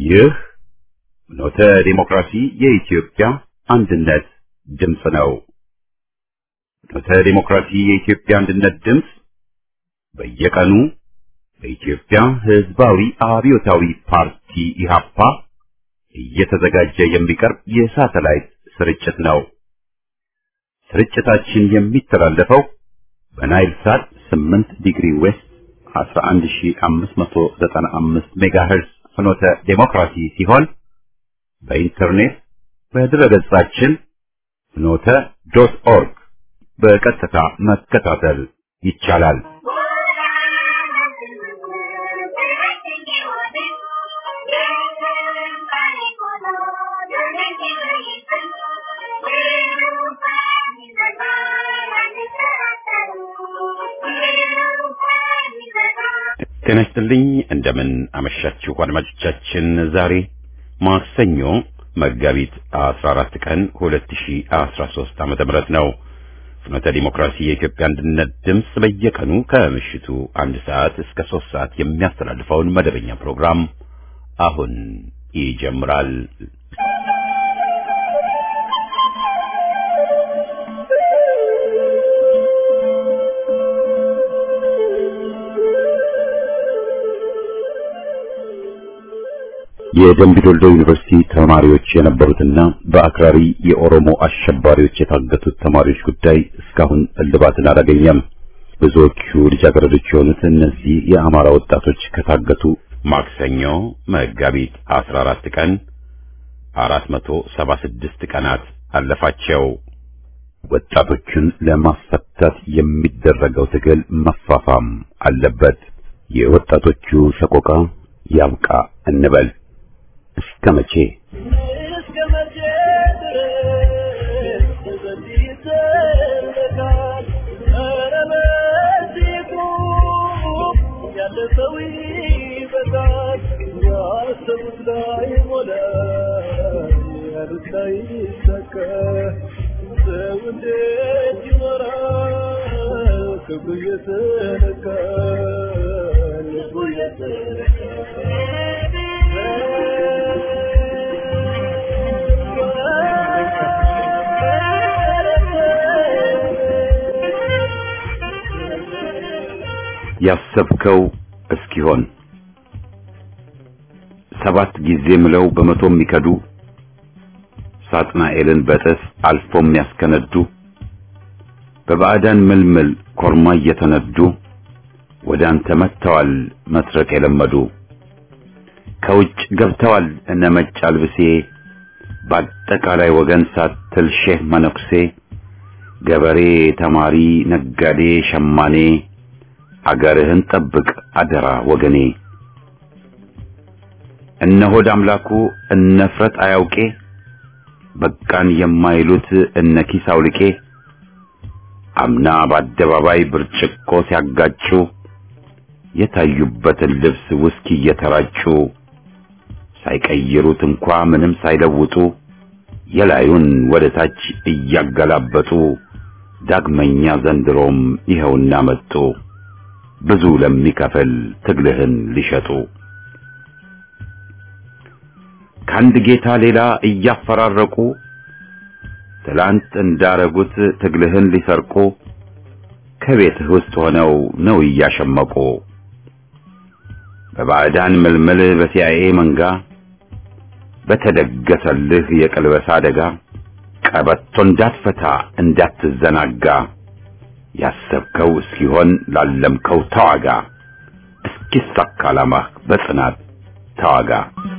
ይህ ኖተ ዲሞክራሲ የኢትዮጵያ አንድነት ድምፅ ነው። ኖተ ዲሞክራሲ የኢትዮጵያ አንድነት ድምፅ በየቀኑ በኢትዮጵያ ሕዝባዊ አብዮታዊ ፓርቲ ኢህአፓ እየተዘጋጀ የሚቀርብ የሳተላይት ስርጭት ነው። ስርጭታችን የሚተላለፈው በናይል ሳት 8 ዲግሪ ዌስት 11595 ሜጋሄርዝ ፍኖተ ዴሞክራሲ ሲሆን በኢንተርኔት በድረገጻችን ፍኖተ ዶት ኦርግ በቀጥታ መከታተል ይቻላል። ጤና ይስጥልኝ። እንደምን አመሻችሁ አድማጮቻችን። ዛሬ ማክሰኞ መጋቢት 14 ቀን 2013 ዓመተ ምህረት ነው። ፍኖተ ዲሞክራሲ የኢትዮጵያ አንድነት ድምፅ በየቀኑ ከምሽቱ አንድ ሰዓት እስከ ሶስት ሰዓት የሚያስተላልፈውን መደበኛ ፕሮግራም አሁን ይጀምራል። የደምቢ ዶልዶ ዩኒቨርሲቲ ተማሪዎች የነበሩትና በአክራሪ የኦሮሞ አሸባሪዎች የታገቱት ተማሪዎች ጉዳይ እስካሁን እልባትን አላገኘም። ብዙዎቹ ልጃገረዶች የሆኑት እነዚህ የአማራ ወጣቶች ከታገቱ ማክሰኞ መጋቢት 14 ቀን 476 ቀናት አለፋቸው። ወጣቶቹን ለማስፈታት የሚደረገው ትግል መፋፋም አለበት። የወጣቶቹ ሰቆቃ ያብቃ እንበል። እስከ መቼ ክብሩ የተነካ ልቡ ያሰብከው እስኪሆን ሰባት ጊዜ ምለው በመቶ የሚከዱ ሳጥናኤልን በጥፍ አልፎ የሚያስከነዱ በባዕዳን ምልምል ኮርማ እየተነዱ ወደ አንተ መጥተዋል መስረቅ የለመዱ ከውጭ ገብተዋል እነ መጭ አልብሴ በአጠቃላይ ወገን ሳትል ሼህ መነኩሴ ገበሬ፣ ተማሪ፣ ነጋዴ፣ ሸማኔ አገርህን ጠብቅ አደራ ወገኔ። እነ ሆድ አምላኩ እነ ፍረት አያውቄ በቃን የማይሉት እነ ኪስ አውልቄ አምና በአደባባይ ብርጭቆ ሲያጋጩ የታዩበትን ልብስ ውስኪ እየተራጩ ሳይቀይሩት እንኳ ምንም ሳይለውጡ የላዩን ወደ ታች እያገላበጡ ዳግመኛ ዘንድሮም ይኸውና መጡ ብዙ ለሚከፍል ትግልህን ሊሸጡ ከአንድ ጌታ ሌላ እያፈራረቁ ትላንት እንዳረጉት ትግልህን ሊሰርቁ ከቤትህ ውስጥ ሆነው ነው እያሸመቁ በባዕዳን ምልምል በሲአይኤ መንጋ በተደገሰልህ የቀልበሳ አደጋ ቀበቶ እንዳትፈታ እንዳትዘናጋ ያሰብከው እስኪሆን ላለምከው ተዋጋ እስኪሳካ ዓላማህ በጽናት ተዋጋ።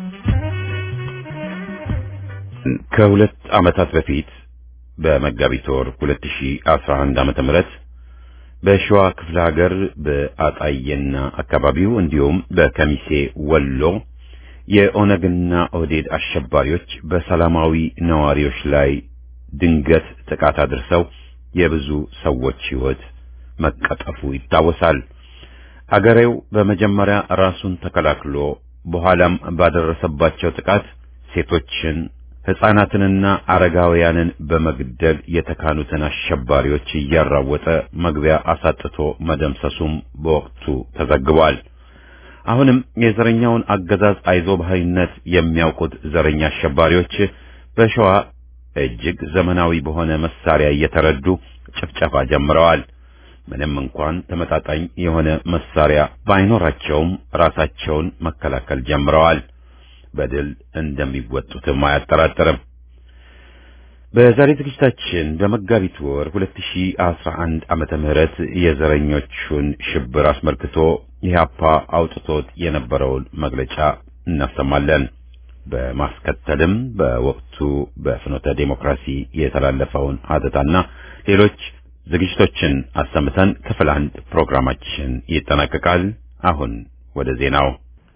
ከሁለት ዓመታት በፊት በመጋቢት ወር 2011 ዓመተ ምህረት በሸዋ ክፍለ ሀገር በአጣዬና አካባቢው እንዲሁም በከሚሴ ወሎ የኦነግና ኦህዴድ አሸባሪዎች በሰላማዊ ነዋሪዎች ላይ ድንገት ጥቃት አድርሰው የብዙ ሰዎች ሕይወት መቀጠፉ ይታወሳል። አገሬው በመጀመሪያ ራሱን ተከላክሎ በኋላም ባደረሰባቸው ጥቃት ሴቶችን ሕፃናትንና አረጋውያንን በመግደል የተካኑትን አሸባሪዎች እያራወጠ መግቢያ አሳጥቶ መደምሰሱም በወቅቱ ተዘግቧል። አሁንም የዘረኛውን አገዛዝ አይዞባይነት የሚያውቁት ዘረኛ አሸባሪዎች በሸዋ እጅግ ዘመናዊ በሆነ መሳሪያ እየተረዱ ጭፍጨፋ ጀምረዋል። ምንም እንኳን ተመጣጣኝ የሆነ መሳሪያ ባይኖራቸውም ራሳቸውን መከላከል ጀምረዋል። በድል እንደሚወጡትም አያጠራጥርም። በዛሬ ዝግጅታችን በመጋቢት ወር 2011 ዓመተ ምህረት የዘረኞቹን ሽብር አስመልክቶ ኢህአፓ አውጥቶት የነበረውን መግለጫ እናሰማለን። በማስከተልም በወቅቱ በፍኖተ ዴሞክራሲ የተላለፈውን ሀተታና ሌሎች ዝግጅቶችን አሰምተን ክፍል አንድ ፕሮግራማችን ይጠናቀቃል። አሁን ወደ ዜናው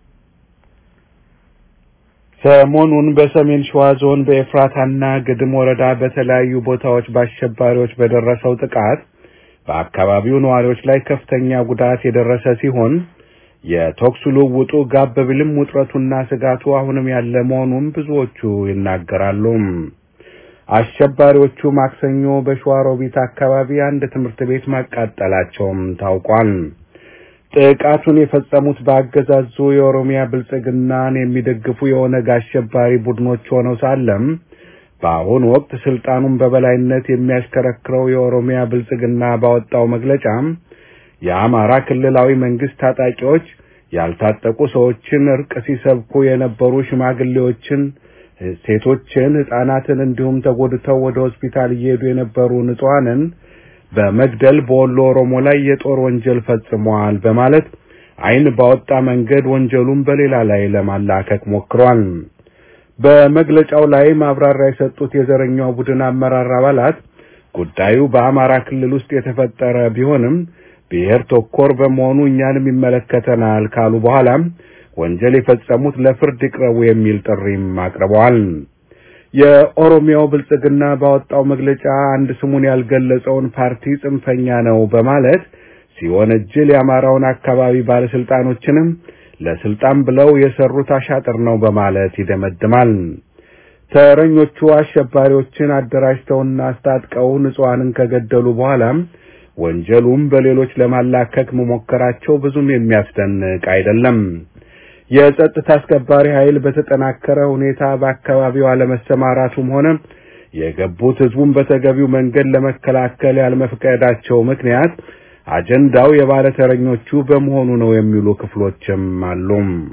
ሰሞኑን በሰሜን ሸዋ ዞን በኤፍራታና ግድም ወረዳ በተለያዩ ቦታዎች በአሸባሪዎች በደረሰው ጥቃት በአካባቢው ነዋሪዎች ላይ ከፍተኛ ጉዳት የደረሰ ሲሆን የተኩስ ልውውጡ ጋብ ቢልም ውጥረቱና ስጋቱ አሁንም ያለ መሆኑን ብዙዎቹ ይናገራሉ። አሸባሪዎቹ ማክሰኞ በሸዋሮቢት አካባቢ አንድ ትምህርት ቤት ማቃጠላቸውም ታውቋል። ጥቃቱን የፈጸሙት በአገዛዙ የኦሮሚያ ብልጽግናን የሚደግፉ የኦነግ አሸባሪ ቡድኖች ሆነው ሳለም በአሁኑ ወቅት ስልጣኑን በበላይነት የሚያሽከረክረው የኦሮሚያ ብልጽግና ባወጣው መግለጫ የአማራ ክልላዊ መንግስት ታጣቂዎች ያልታጠቁ ሰዎችን እርቅ ሲሰብኩ የነበሩ ሽማግሌዎችን፣ ሴቶችን፣ ሕፃናትን እንዲሁም ተጎድተው ወደ ሆስፒታል እየሄዱ የነበሩ ንጹሐንን በመግደል በወሎ ኦሮሞ ላይ የጦር ወንጀል ፈጽመዋል በማለት ዓይን ባወጣ መንገድ ወንጀሉን በሌላ ላይ ለማላከክ ሞክሯል። በመግለጫው ላይ ማብራሪያ የሰጡት የዘረኛው ቡድን አመራር አባላት ጉዳዩ በአማራ ክልል ውስጥ የተፈጠረ ቢሆንም ብሔር ተኮር በመሆኑ እኛንም ይመለከተናል ካሉ በኋላም ወንጀል የፈጸሙት ለፍርድ ይቅረቡ የሚል ጥሪም አቅርበዋል። የኦሮሚያው ብልጽግና ባወጣው መግለጫ አንድ ስሙን ያልገለጸውን ፓርቲ ጽንፈኛ ነው በማለት ሲወነጅል የአማራውን አካባቢ ባለስልጣኖችንም ለስልጣን ብለው የሰሩት አሻጥር ነው በማለት ይደመድማል። ተረኞቹ አሸባሪዎችን አደራጅተውና አስታጥቀው ንጹሐንን ከገደሉ በኋላም ወንጀሉም በሌሎች ለማላከክ መሞከራቸው ብዙም የሚያስደንቅ አይደለም። የጸጥታ አስከባሪ ኃይል በተጠናከረ ሁኔታ በአካባቢው አለመሰማራቱም ሆነ የገቡት ህዝቡን በተገቢው መንገድ ለመከላከል ያለመፍቀዳቸው ምክንያት አጀንዳው የባለተረኞቹ በመሆኑ ነው የሚሉ ክፍሎችም አሉ።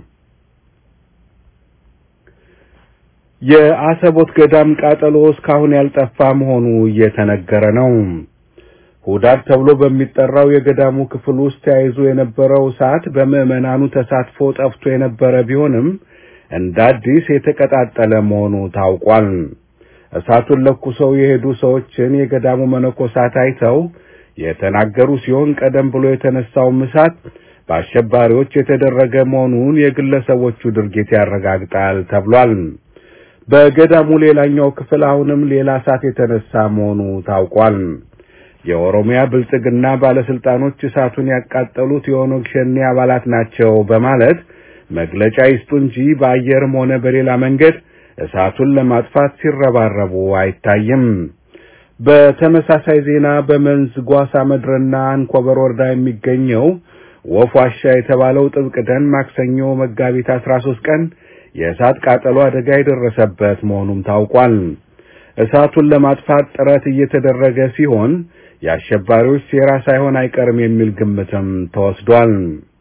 የአሰቦት ገዳም ቃጠሎ እስካሁን ያልጠፋ መሆኑ እየተነገረ ነው። ሁዳድ ተብሎ በሚጠራው የገዳሙ ክፍል ውስጥ ተያይዞ የነበረው እሳት በምዕመናኑ ተሳትፎ ጠፍቶ የነበረ ቢሆንም እንደ አዲስ የተቀጣጠለ መሆኑ ታውቋል። እሳቱን ለኩሰው የሄዱ ሰዎችን የገዳሙ መነኮሳት አይተው የተናገሩ ሲሆን ቀደም ብሎ የተነሳውም እሳት በአሸባሪዎች የተደረገ መሆኑን የግለሰቦቹ ድርጊት ያረጋግጣል ተብሏል። በገዳሙ ሌላኛው ክፍል አሁንም ሌላ እሳት የተነሳ መሆኑ ታውቋል። የኦሮሚያ ብልጽግና ባለስልጣኖች እሳቱን ያቃጠሉት የኦነግ ሸኔ አባላት ናቸው በማለት መግለጫ ይስጡ እንጂ በአየርም ሆነ በሌላ መንገድ እሳቱን ለማጥፋት ሲረባረቡ አይታይም። በተመሳሳይ ዜና በመንዝ ጓሳ መድረና አንኮበር ወረዳ የሚገኘው ወፍ ዋሻ የተባለው ጥብቅ ደን ማክሰኞ መጋቢት 13 ቀን የእሳት ቃጠሎ አደጋ የደረሰበት መሆኑም ታውቋል። እሳቱን ለማጥፋት ጥረት እየተደረገ ሲሆን የአሸባሪዎች ሴራ ሳይሆን አይቀርም የሚል ግምትም ተወስዷል።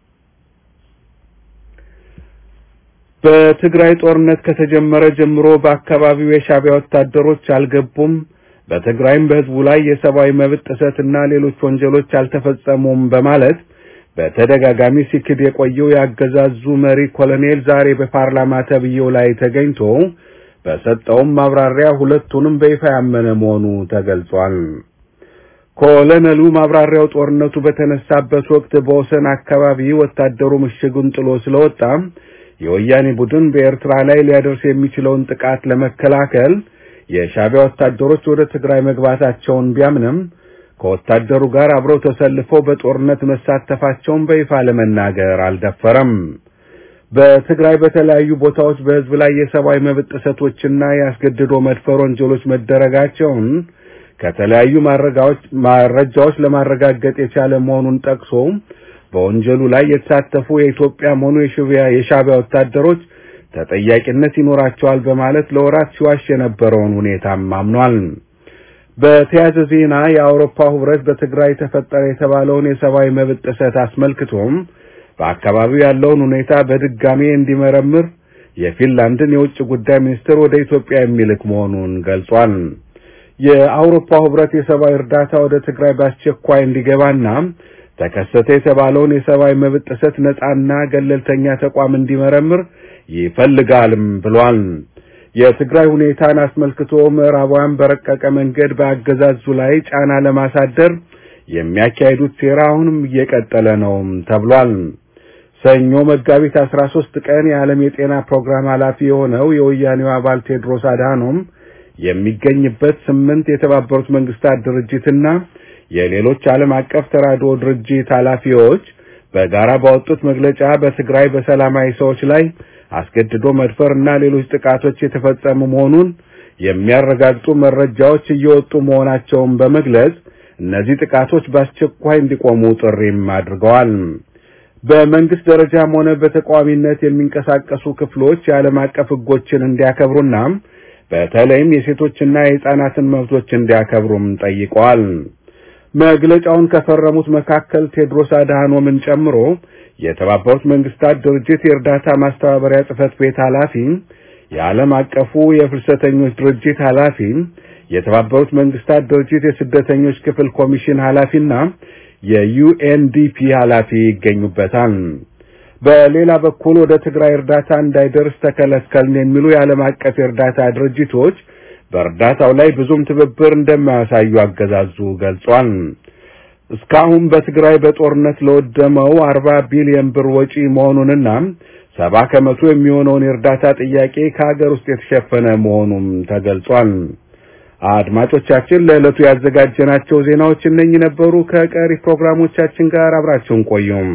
በትግራይ ጦርነት ከተጀመረ ጀምሮ በአካባቢው የሻዕቢያ ወታደሮች አልገቡም፣ በትግራይም በሕዝቡ ላይ የሰብአዊ መብት ጥሰትና ሌሎች ወንጀሎች አልተፈጸሙም በማለት በተደጋጋሚ ሲክድ የቆየው የአገዛዙ መሪ ኮሎኔል ዛሬ በፓርላማ ተብዬው ላይ ተገኝቶ በሰጠውም ማብራሪያ ሁለቱንም በይፋ ያመነ መሆኑ ተገልጿል። ኮሎኔሉ ማብራሪያው ጦርነቱ በተነሳበት ወቅት በወሰን አካባቢ ወታደሩ ምሽጉን ጥሎ ስለወጣ የወያኔ ቡድን በኤርትራ ላይ ሊያደርስ የሚችለውን ጥቃት ለመከላከል የሻዕቢያ ወታደሮች ወደ ትግራይ መግባታቸውን ቢያምንም ከወታደሩ ጋር አብረው ተሰልፈው በጦርነት መሳተፋቸውን በይፋ ለመናገር አልደፈረም። በትግራይ በተለያዩ ቦታዎች በሕዝብ ላይ የሰብአዊ መብት ጥሰቶችና የአስገድዶ መድፈር ወንጀሎች መደረጋቸውን ከተለያዩ መረጃዎች ለማረጋገጥ የቻለ መሆኑን ጠቅሶ በወንጀሉ ላይ የተሳተፉ የኢትዮጵያም ሆኑ የሻዕቢያ ወታደሮች ተጠያቂነት ይኖራቸዋል በማለት ለወራት ሲዋሽ የነበረውን ሁኔታም አምኗል። በተያያዘ ዜና የአውሮፓ ህብረት በትግራይ ተፈጠረ የተባለውን የሰብአዊ መብት ጥሰት አስመልክቶም በአካባቢው ያለውን ሁኔታ በድጋሜ እንዲመረምር የፊንላንድን የውጭ ጉዳይ ሚኒስትር ወደ ኢትዮጵያ የሚልክ መሆኑን ገልጿል። የአውሮፓ ህብረት የሰብአዊ እርዳታ ወደ ትግራይ በአስቸኳይ እንዲገባና ተከሰተ የተባለውን የሰብአዊ መብት ጥሰት ነጻና ገለልተኛ ተቋም እንዲመረምር ይፈልጋልም ብሏል። የትግራይ ሁኔታን አስመልክቶ ምዕራባውያን በረቀቀ መንገድ በአገዛዙ ላይ ጫና ለማሳደር የሚያካሂዱት ሴራ አሁንም እየቀጠለ ነው ተብሏል። ሰኞ መጋቢት 13 ቀን የዓለም የጤና ፕሮግራም ኃላፊ የሆነው የወያኔው አባል ቴድሮስ አድሃኖም የሚገኝበት ስምንት የተባበሩት መንግስታት ድርጅትና የሌሎች ዓለም አቀፍ ተራድኦ ድርጅት ኃላፊዎች በጋራ ባወጡት መግለጫ በትግራይ በሰላማዊ ሰዎች ላይ አስገድዶ መድፈር እና ሌሎች ጥቃቶች የተፈጸሙ መሆኑን የሚያረጋግጡ መረጃዎች እየወጡ መሆናቸውን በመግለጽ እነዚህ ጥቃቶች በአስቸኳይ እንዲቆሙ ጥሪም አድርገዋል። በመንግስት ደረጃም ሆነ በተቃዋሚነት የሚንቀሳቀሱ ክፍሎች የዓለም አቀፍ ሕጎችን እንዲያከብሩና በተለይም የሴቶችና የሕፃናትን መብቶች እንዲያከብሩም ጠይቀዋል። መግለጫውን ከፈረሙት መካከል ቴድሮስ አድሃኖምን ጨምሮ የተባበሩት መንግስታት ድርጅት የእርዳታ ማስተባበሪያ ጽህፈት ቤት ኃላፊ፣ የዓለም አቀፉ የፍልሰተኞች ድርጅት ኃላፊ፣ የተባበሩት መንግስታት ድርጅት የስደተኞች ክፍል ኮሚሽን ኃላፊና የዩኤንዲፒ ኃላፊ ይገኙበታል። በሌላ በኩል ወደ ትግራይ እርዳታ እንዳይደርስ ተከለከልን የሚሉ የዓለም አቀፍ የእርዳታ ድርጅቶች በእርዳታው ላይ ብዙም ትብብር እንደማያሳዩ አገዛዙ ገልጿል። እስካሁን በትግራይ በጦርነት ለወደመው አርባ ቢሊዮን ብር ወጪ መሆኑንና ሰባ ከመቶ የሚሆነውን የእርዳታ ጥያቄ ከሀገር ውስጥ የተሸፈነ መሆኑም ተገልጿል። አድማጮቻችን ለዕለቱ ያዘጋጀናቸው ዜናዎች እነኚህ ነበሩ። ከቀሪ ፕሮግራሞቻችን ጋር አብራችሁን ቆዩም።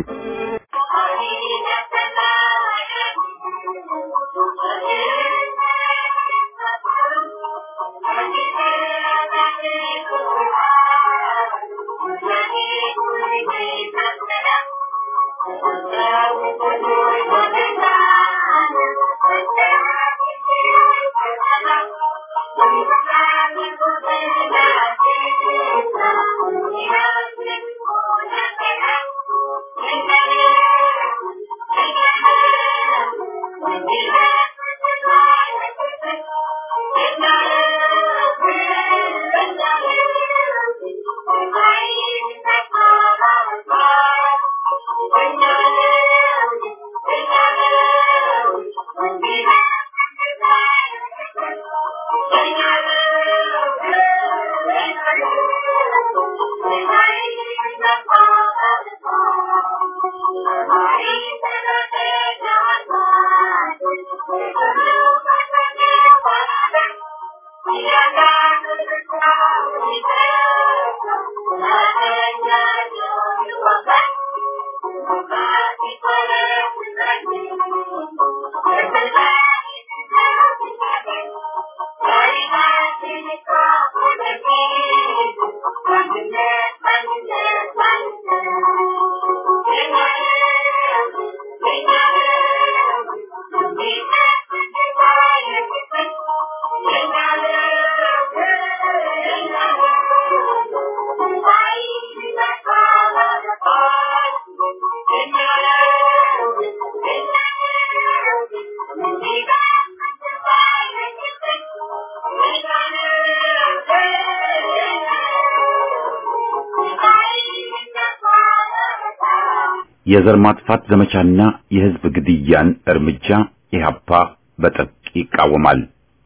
የዘር ማጥፋት ዘመቻና የህዝብ ግድያን እርምጃ ኢህአፓ በጥብቅ ይቃወማል።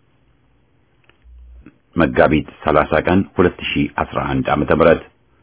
መጋቢት 30 ቀን 2011 ዓመተ ምህረት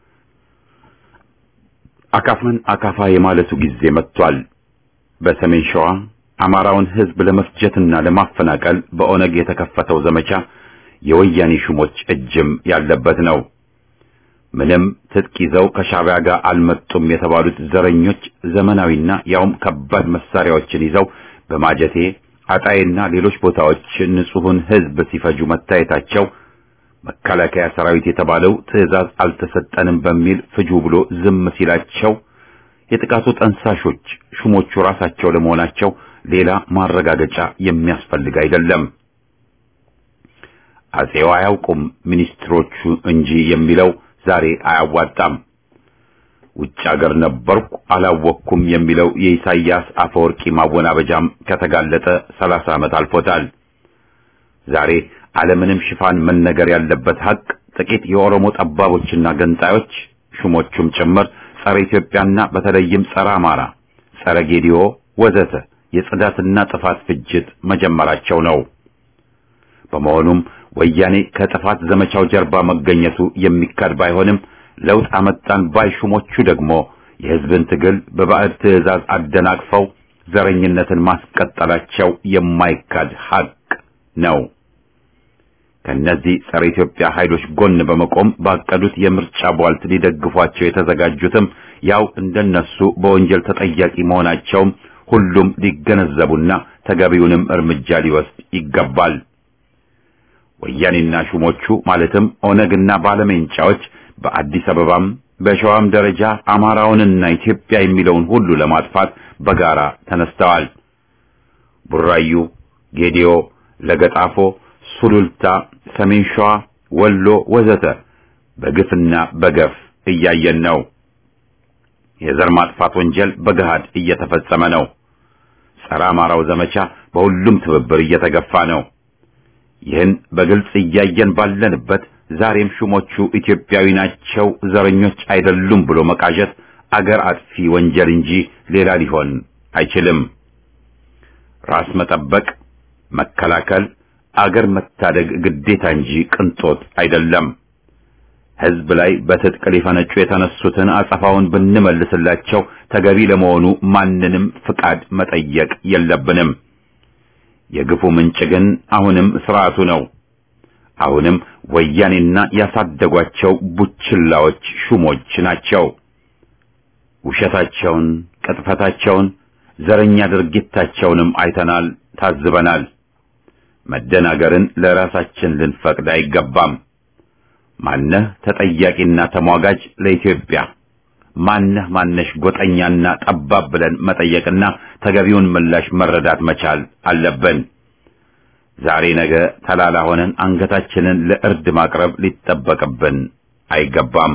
አካፋን አካፋ የማለቱ ጊዜ መጥቷል። በሰሜን ሸዋ አማራውን ህዝብ ለመፍጀትና ለማፈናቀል በኦነግ የተከፈተው ዘመቻ የወያኔ ሹሞች እጅም ያለበት ነው። ምንም ትጥቅ ይዘው ከሻዕቢያ ጋር አልመጡም የተባሉት ዘረኞች ዘመናዊና ያውም ከባድ መሳሪያዎችን ይዘው በማጀቴ አጣይና ሌሎች ቦታዎች ንጹሑን ህዝብ ሲፈጁ መታየታቸው መከላከያ ሰራዊት የተባለው ትዕዛዝ አልተሰጠንም በሚል ፍጁ ብሎ ዝም ሲላቸው የጥቃቱ ጠንሳሾች ሹሞቹ ራሳቸው ለመሆናቸው ሌላ ማረጋገጫ የሚያስፈልግ አይደለም። አጼው አያውቁም ሚኒስትሮቹ እንጂ የሚለው ዛሬ አያዋጣም። ውጭ አገር ነበርኩ አላወቅኩም የሚለው የኢሳይያስ አፈወርቂ ማወናበጃም ከተጋለጠ ሰላሳ ዓመት አልፎታል። ዛሬ ዓለምንም ሽፋን መነገር ያለበት ሀቅ ጥቂት የኦሮሞ ጠባቦችና ገንጣዮች ሹሞቹም ጭምር ጸረ ኢትዮጵያና በተለይም ጸረ አማራ፣ ጸረ ጌዲዮ ወዘተ የጽዳትና ጥፋት ፍጅት መጀመራቸው ነው። በመሆኑም ወያኔ ከጥፋት ዘመቻው ጀርባ መገኘቱ የሚካድ ባይሆንም ለውጥ አመጣን ባይ ሹሞቹ ደግሞ የሕዝብን ትግል በባዕድ ትዕዛዝ አደናቅፈው ዘረኝነትን ማስቀጠላቸው የማይካድ ሀቅ ነው። ከነዚህ ጸረ ኢትዮጵያ ኃይሎች ጎን በመቆም ባቀዱት የምርጫ ቧልት ሊደግፏቸው የተዘጋጁትም ያው እንደነሱ በወንጀል ተጠያቂ መሆናቸውም ሁሉም ሊገነዘቡና ተገቢውንም እርምጃ ሊወስድ ይገባል። ወያኔና ሹሞቹ ማለትም ኦነግና ባለሜንጫዎች በአዲስ አበባም በሸዋም ደረጃ አማራውንና ኢትዮጵያ የሚለውን ሁሉ ለማጥፋት በጋራ ተነስተዋል። ቡራዩ፣ ጌዲዮ፣ ለገጣፎ፣ ሱሉልታ፣ ሰሜን ሸዋ፣ ወሎ ወዘተ በግፍና በገፍ እያየን ነው። የዘር ማጥፋት ወንጀል በገሃድ እየተፈጸመ ነው። ጸረ አማራው ዘመቻ በሁሉም ትብብር እየተገፋ ነው። ይህን በግልጽ እያየን ባለንበት ዛሬም ሹሞቹ ኢትዮጵያዊ ናቸው፣ ዘረኞች አይደሉም ብሎ መቃዠት አገር አጥፊ ወንጀል እንጂ ሌላ ሊሆን አይችልም። ራስ መጠበቅ፣ መከላከል፣ አገር መታደግ ግዴታ እንጂ ቅንጦት አይደለም። ሕዝብ ላይ በትጥቅ ሊፈነጩ የተነሱትን አጸፋውን ብንመልስላቸው ተገቢ ለመሆኑ ማንንም ፍቃድ መጠየቅ የለብንም። የግፉ ምንጭ ግን አሁንም ስርዓቱ ነው። አሁንም ወያኔና ያሳደጓቸው ቡችላዎች ሹሞች ናቸው። ውሸታቸውን፣ ቅጥፈታቸውን፣ ዘረኛ ድርጊታቸውንም አይተናል፣ ታዝበናል። መደናገርን ለራሳችን ልንፈቅድ አይገባም። ማነህ ተጠያቂና ተሟጋጅ ለኢትዮጵያ ማነህ ማነሽ ጎጠኛና ጠባብ ብለን መጠየቅና ተገቢውን ምላሽ መረዳት መቻል አለብን። ዛሬ ነገ ተላላ ሆነን አንገታችንን ለእርድ ማቅረብ ሊጠበቅብን አይገባም።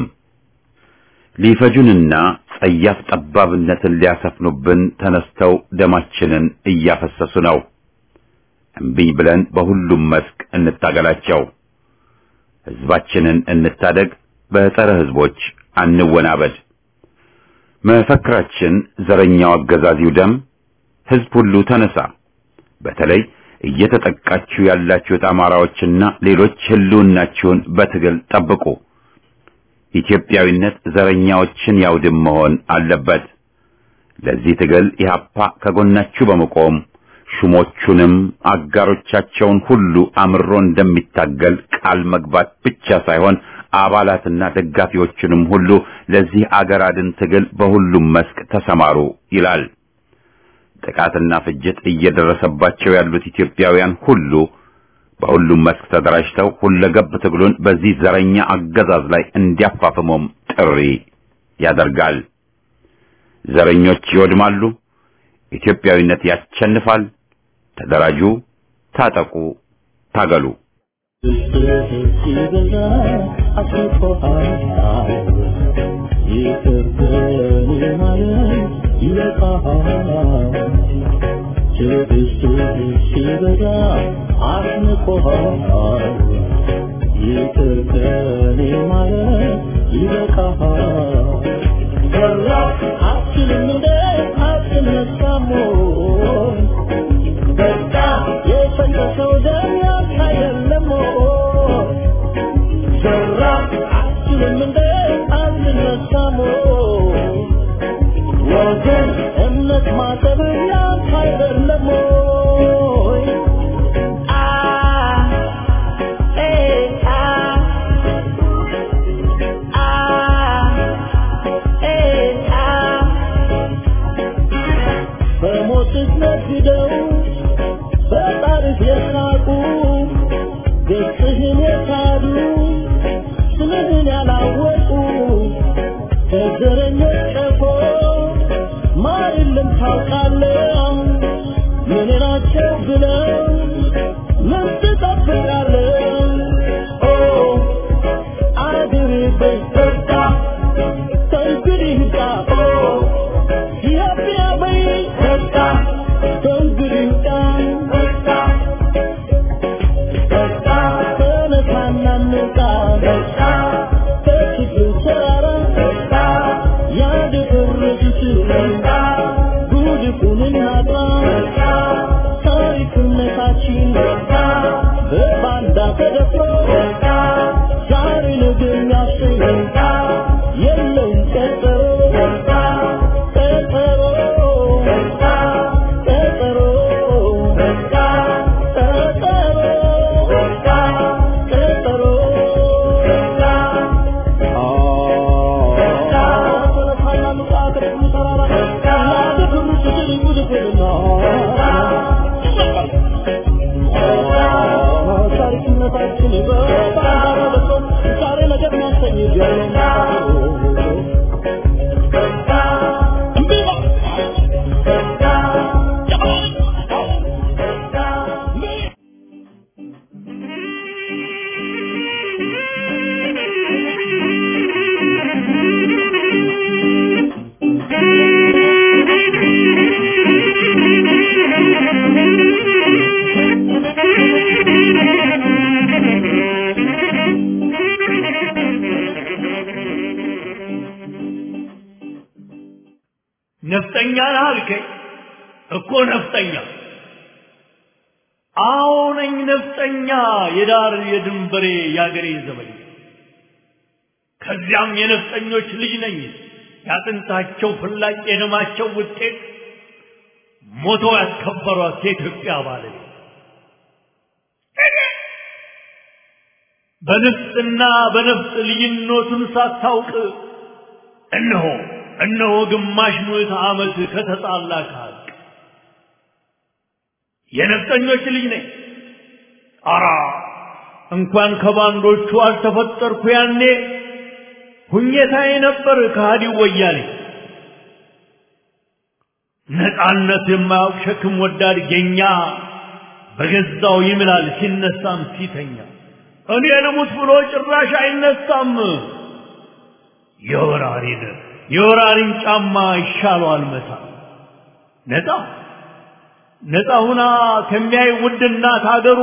ሊፈጁንና ጸያፍ ጠባብነትን ሊያሰፍኑብን ተነስተው ደማችንን እያፈሰሱ ነው። እምቢኝ ብለን በሁሉም መስክ እንታገላቸው። ሕዝባችንን እንታደግ። በጸረ ሕዝቦች አንወናበድ። መፈክራችን ዘረኛው አገዛዚው ደም፣ ሕዝብ ሁሉ ተነሳ። በተለይ እየተጠቃችሁ ያላችሁት አማራዎችና ሌሎች ህልውናችሁን በትግል ጠብቁ። ኢትዮጵያዊነት ዘረኛዎችን ያውድም መሆን አለበት። ለዚህ ትግል ኢህአፓ ከጎናችሁ በመቆም ሹሞቹንም አጋሮቻቸውን ሁሉ አምሮ እንደሚታገል ቃል መግባት ብቻ ሳይሆን አባላትና ደጋፊዎቹንም ሁሉ ለዚህ አገር አድን ትግል በሁሉም መስክ ተሰማሩ ይላል። ጥቃትና ፍጅት እየደረሰባቸው ያሉት ኢትዮጵያውያን ሁሉ በሁሉም መስክ ተደራጅተው ሁለገብ ትግሉን በዚህ ዘረኛ አገዛዝ ላይ እንዲያፋፍመውም ጥሪ ያደርጋል። ዘረኞች ይወድማሉ፣ ኢትዮጵያዊነት ያሸንፋል። ተደራጁ፣ ታጠቁ፣ ታገሉ። የለም ታውቃለህ ምን ናቸው ብለው ምን ትጠብቃለህ ኦ አገሬ በኢትዮጵያ ከእንግዲህ ጋ ኦ ኢትዮጵያ በኢትዮጵያ ከእንግዲህ ጋ በቃ በቃ ተነሳና እንውጣ በቃ ከችግሩ ተራራ በቃ ያደፈረሱት በቃ ጉድፉን እናጥራ በቃ ታሪክነታችን በቃ በባንዳ ተደፍሮ በቃ ዛሬ ነገ የሚያሰኝ በቃ የለውም ቀጠሮ በቃ ቀጠሮ በቃ ቀጠሮ በቃ ቀጠሮ በቃ ቀጠሮ በቃ ነፍጠኛ ነህ አልከኝ እኮ ነፍጠኛ አዎ ነኝ ነፍጠኛ የዳር የድንበሬ የአገሬ ዘበኛ ከዚያም የነፍጠኞች ልጅ ነኝ ያጥንታቸው ፍላጭ የደማቸው ውጤት ሞቶ ያስከበሯት የኢትዮጵያ ባለቤት በንፍጥና በነፍጥ ልዩነቱን ሳታውቅ እነሆ እነሆ ግማሽ ምዕተ ዓመት ከተጣላ ከሀቅ የነፍጠኞች ልጅ ነኝ። አራ እንኳን ከባንዶቹ አልተፈጠርኩ ያኔ ሁኘታዬ ነበር ከሃዲው ወያኔ። ነፃነት የማያውቅ ሸክም ወዳድ ጌኛ በገዛው ይምላል ሲነሳም ሲተኛ እኔ ልሙት ብሎ ጭራሽ አይነሳም። የወራሪን የወራሪን ጫማ ይሻለዋል መታ ነፃ ነፃ ሁና ከሚያይ ውድ እናት ሀገሩ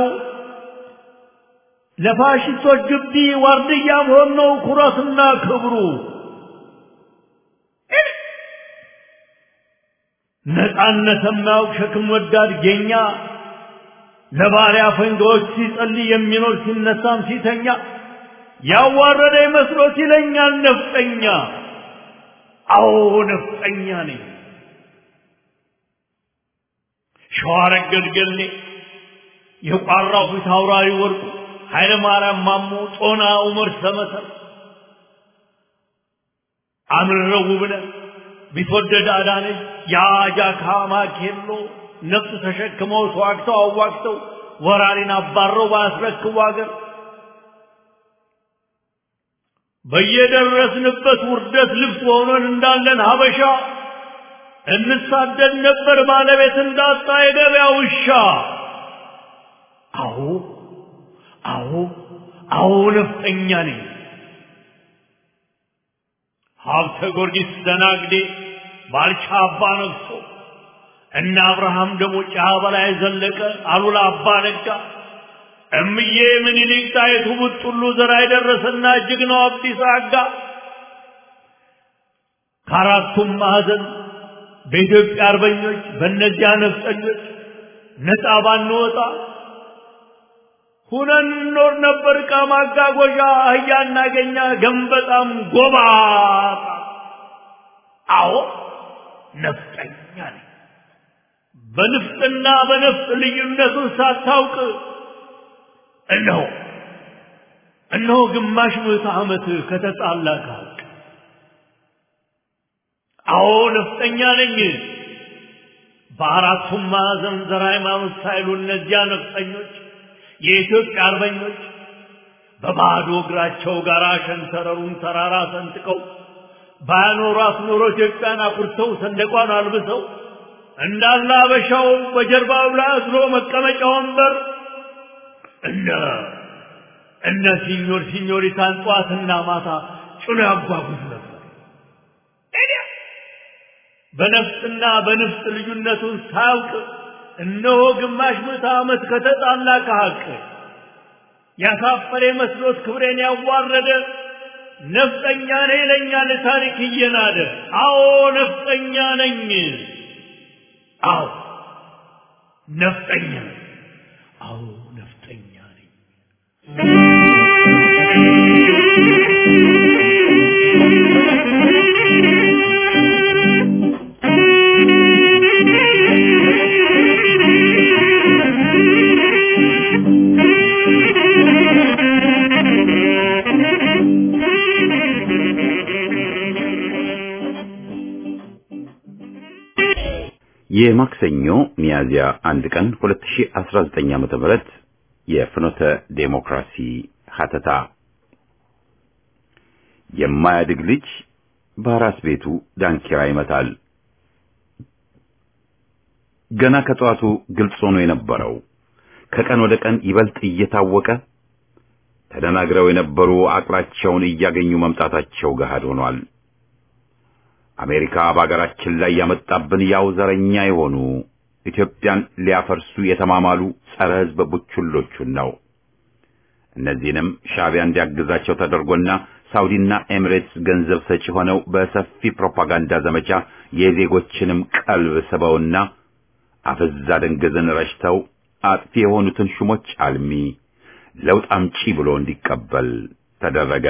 ለፋሽስቶች ግቢ ዋርድያ መሆን ነው ኩራትና ክብሩ። ነፃነት የማያውቅ ሸክም ወዳድ ጌኛ ለባሪያ ፈንጋዎች ሲጸልይ የሚኖር ሲነሳም ሲተኛ ያዋረደ መስሎት ይለኛል ነፍጠኛ። አዎ ነፍጠኛ ነኝ። ሸዋረገድ ገሌ የቋራው ፊት አውራሪ ወርቁ ኃይለ ማርያም ማሞ ጦና ዑመር ሰመሰር አምረው ውብነህ ቢትወደድ አዳነች የአጃካ ማኬሎ ነፍጥ ተሸክመው ተዋግተው አዋግተው ወራሪን አባረው ባያስረክቡ አገር በየደረስንበት ውርደት ልብስ ሆኖን እንዳለን ሀበሻ እንሳደድ ነበር ባለቤት እንዳጣ የገበያ ውሻ። አዎ አዎ አዎ ነፍጠኛ ነኝ። ሀብተ ጊዮርጊስ ደናግዴ ባልቻ አባ ነግሶ እነ አብርሃም ደግሞ ጫ በላይ ዘለቀ አሉላ አባ ነጋ እምዬ ምኒልክ ጣይቱ ቡጥሉ ዘራ የደረሰና ጀግናው አብዲሳ አጋ ከአራቱም ማዕዘን በኢትዮጵያ አርበኞች በእነዚያ ነፍጠኞች ነፃ ባንወጣ ሁነን እንኖር ነበር። ዕቃ ማጓጓዣ አህያ እናገኛ ገንበጣም ጎባጣ። አዎ ነፍጠኛ ነኝ። በንፍጥና በነፍጥ ልዩነቱን ሳታውቅ እነሆ እነሆ ግማሽ ምዕተ ዓመት ከተጣላ ከሀቅ አዎ ነፍጠኛ ነኝ። በአራቱም ማዕዘን ዘር ሃይማኖት ሳይሉ እነዚያ ነፍጠኞች የኢትዮጵያ አርበኞች በባዶ እግራቸው ጋር ሸንተረሩን ተራራ ሰንጥቀው ባያኖሯት ኖሮ ኢትዮጵያን አኩርተው ሰንደቋን አልብሰው እንዳለ አበሻው በጀርባው ላይ አዝሎ መቀመጫ ወንበር እነ እነ ሲኞር ሲኞሪታን ጠዋትና ማታ ጭኖ ያጓጉዝ ነበር። በነፍስና በንፍስ ልዩነቱን ሳያውቅ እነሆ ግማሽ ምዕተ ዓመት ከተጣላ ከሐቅ ያሳፈረ መስሎት ክብሬን ያዋረደ ነፍጠኛ ነኝ ይለኛል ታሪክ እየናደ። አዎ ነፍጠኛ ነኝ። አዎ ነፍጠኛ ነኝ። አዎ ነፍጠኛ ነኝ። የማክሰኞ ሚያዝያ አንድ ቀን 2019 ዓመተ ምህረት የፍኖተ ዴሞክራሲ ሀተታ የማያድግ ልጅ በአራስ ቤቱ ዳንኪራ ይመታል። ገና ከጠዋቱ ግልጽ ሆኖ የነበረው ከቀን ወደ ቀን ይበልጥ እየታወቀ ተደናግረው የነበሩ አቅላቸውን እያገኙ መምጣታቸው ገሃድ ሆኗል። አሜሪካ በአገራችን ላይ ያመጣብን ያው ዘረኛ የሆኑ ኢትዮጵያን ሊያፈርሱ የተማማሉ ጸረ ሕዝብ ቡችሎቹን ነው። እነዚህንም ሻዕቢያ እንዲያግዛቸው ተደርጎና ሳውዲና ኤሚሬትስ ገንዘብ ሰጪ ሆነው በሰፊ ፕሮፓጋንዳ ዘመቻ የዜጎችንም ቀልብ ስበውና አፍዛ ደንገዝን ረሽተው አጥፊ የሆኑትን ሹሞች አልሚ ለውጥ አምጪ ብሎ እንዲቀበል ተደረገ።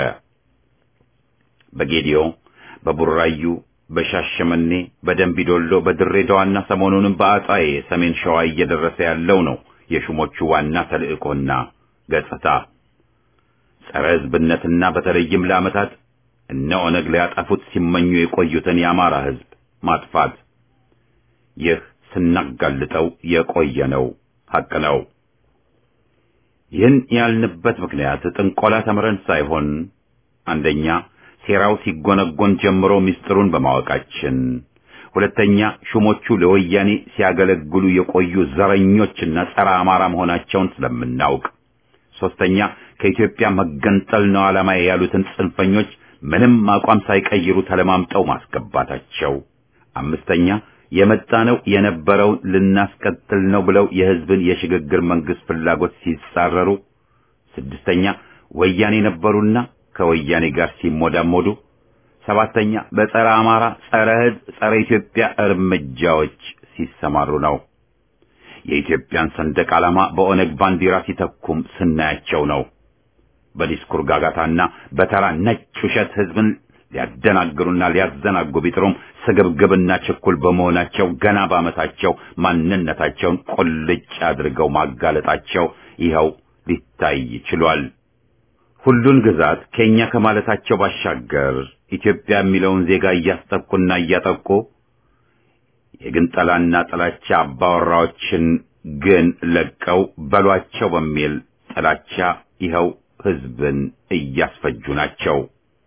በጌዲዮ፣ በቡራዩ፣ በሻሸመኔ፣ በደንቢዶሎ፣ በድሬዳዋና ሰሞኑንም በአጣዬ ሰሜን ሸዋ እየደረሰ ያለው ነው የሹሞቹ ዋና ተልእኮና ገጽታ። ጸረ ሕዝብነትና በተለይም ለዓመታት እነ ኦነግ ሊያጠፉት ሲመኙ የቆዩትን የአማራ ሕዝብ ማጥፋት። ይህ ስናጋልጠው የቆየ ነው፣ ሐቅ ነው። ይህን ያልንበት ምክንያት ጥንቆላ ተምረን ሳይሆን አንደኛ ሴራው ሲጎነጎን ጀምሮ ምስጢሩን በማወቃችን፣ ሁለተኛ ሹሞቹ ለወያኔ ሲያገለግሉ የቆዩ ዘረኞችና ጸረ አማራ መሆናቸውን ስለምናውቅ፣ ሶስተኛ ከኢትዮጵያ መገንጠል ነው ዓላማዬ ያሉትን ጽንፈኞች ምንም አቋም ሳይቀይሩ ተለማምጠው ማስገባታቸው፣ አምስተኛ የመጣነው የነበረውን ልናስቀጥል ነው ብለው የሕዝብን የሽግግር መንግስት ፍላጎት ሲጻረሩ፣ ስድስተኛ ወያኔ ነበሩና ከወያኔ ጋር ሲሞዳሞዱ፣ ሰባተኛ በጸረ አማራ፣ ጸረ ሕዝብ፣ ጸረ ኢትዮጵያ እርምጃዎች ሲሰማሩ ነው። የኢትዮጵያን ሰንደቅ ዓላማ በኦነግ ባንዲራ ሲተኩም ስናያቸው ነው። በዲስኩር ጋጋታና በተራ ነጭ ውሸት ሕዝብን ሊያደናግሩና ሊያዘናጉ ቢጥሩም ስግብግብና ችኩል በመሆናቸው ገና በዓመታቸው ማንነታቸውን ቁልጭ አድርገው ማጋለጣቸው ይኸው ሊታይ ችሏል። ሁሉን ግዛት ከኛ ከማለታቸው ባሻገር ኢትዮጵያ የሚለውን ዜጋ እያስጠቁና እያጠቁ የግንጠላና ጥላቻ አባወራዎችን ግን ለቀው በሏቸው በሚል ጥላቻ ይኸው ሕዝብን እያስፈጁ ናቸው።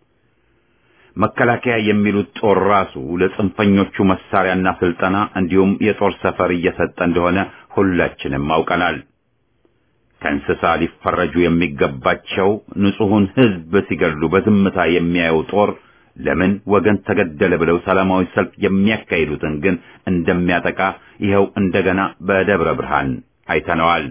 መከላከያ የሚሉት ጦር ራሱ ለጽንፈኞቹ መሳሪያና ስልጠና እንዲሁም የጦር ሰፈር እየሰጠ እንደሆነ ሁላችንም አውቀናል። ከእንስሳ ሊፈረጁ የሚገባቸው ንጹሑን ሕዝብ ሲገድሉ በዝምታ የሚያየው ጦር ለምን ወገን ተገደለ ብለው ሰላማዊ ሰልፍ የሚያካሂዱትን ግን እንደሚያጠቃ ይኸው እንደገና በደብረ ብርሃን አይተነዋል።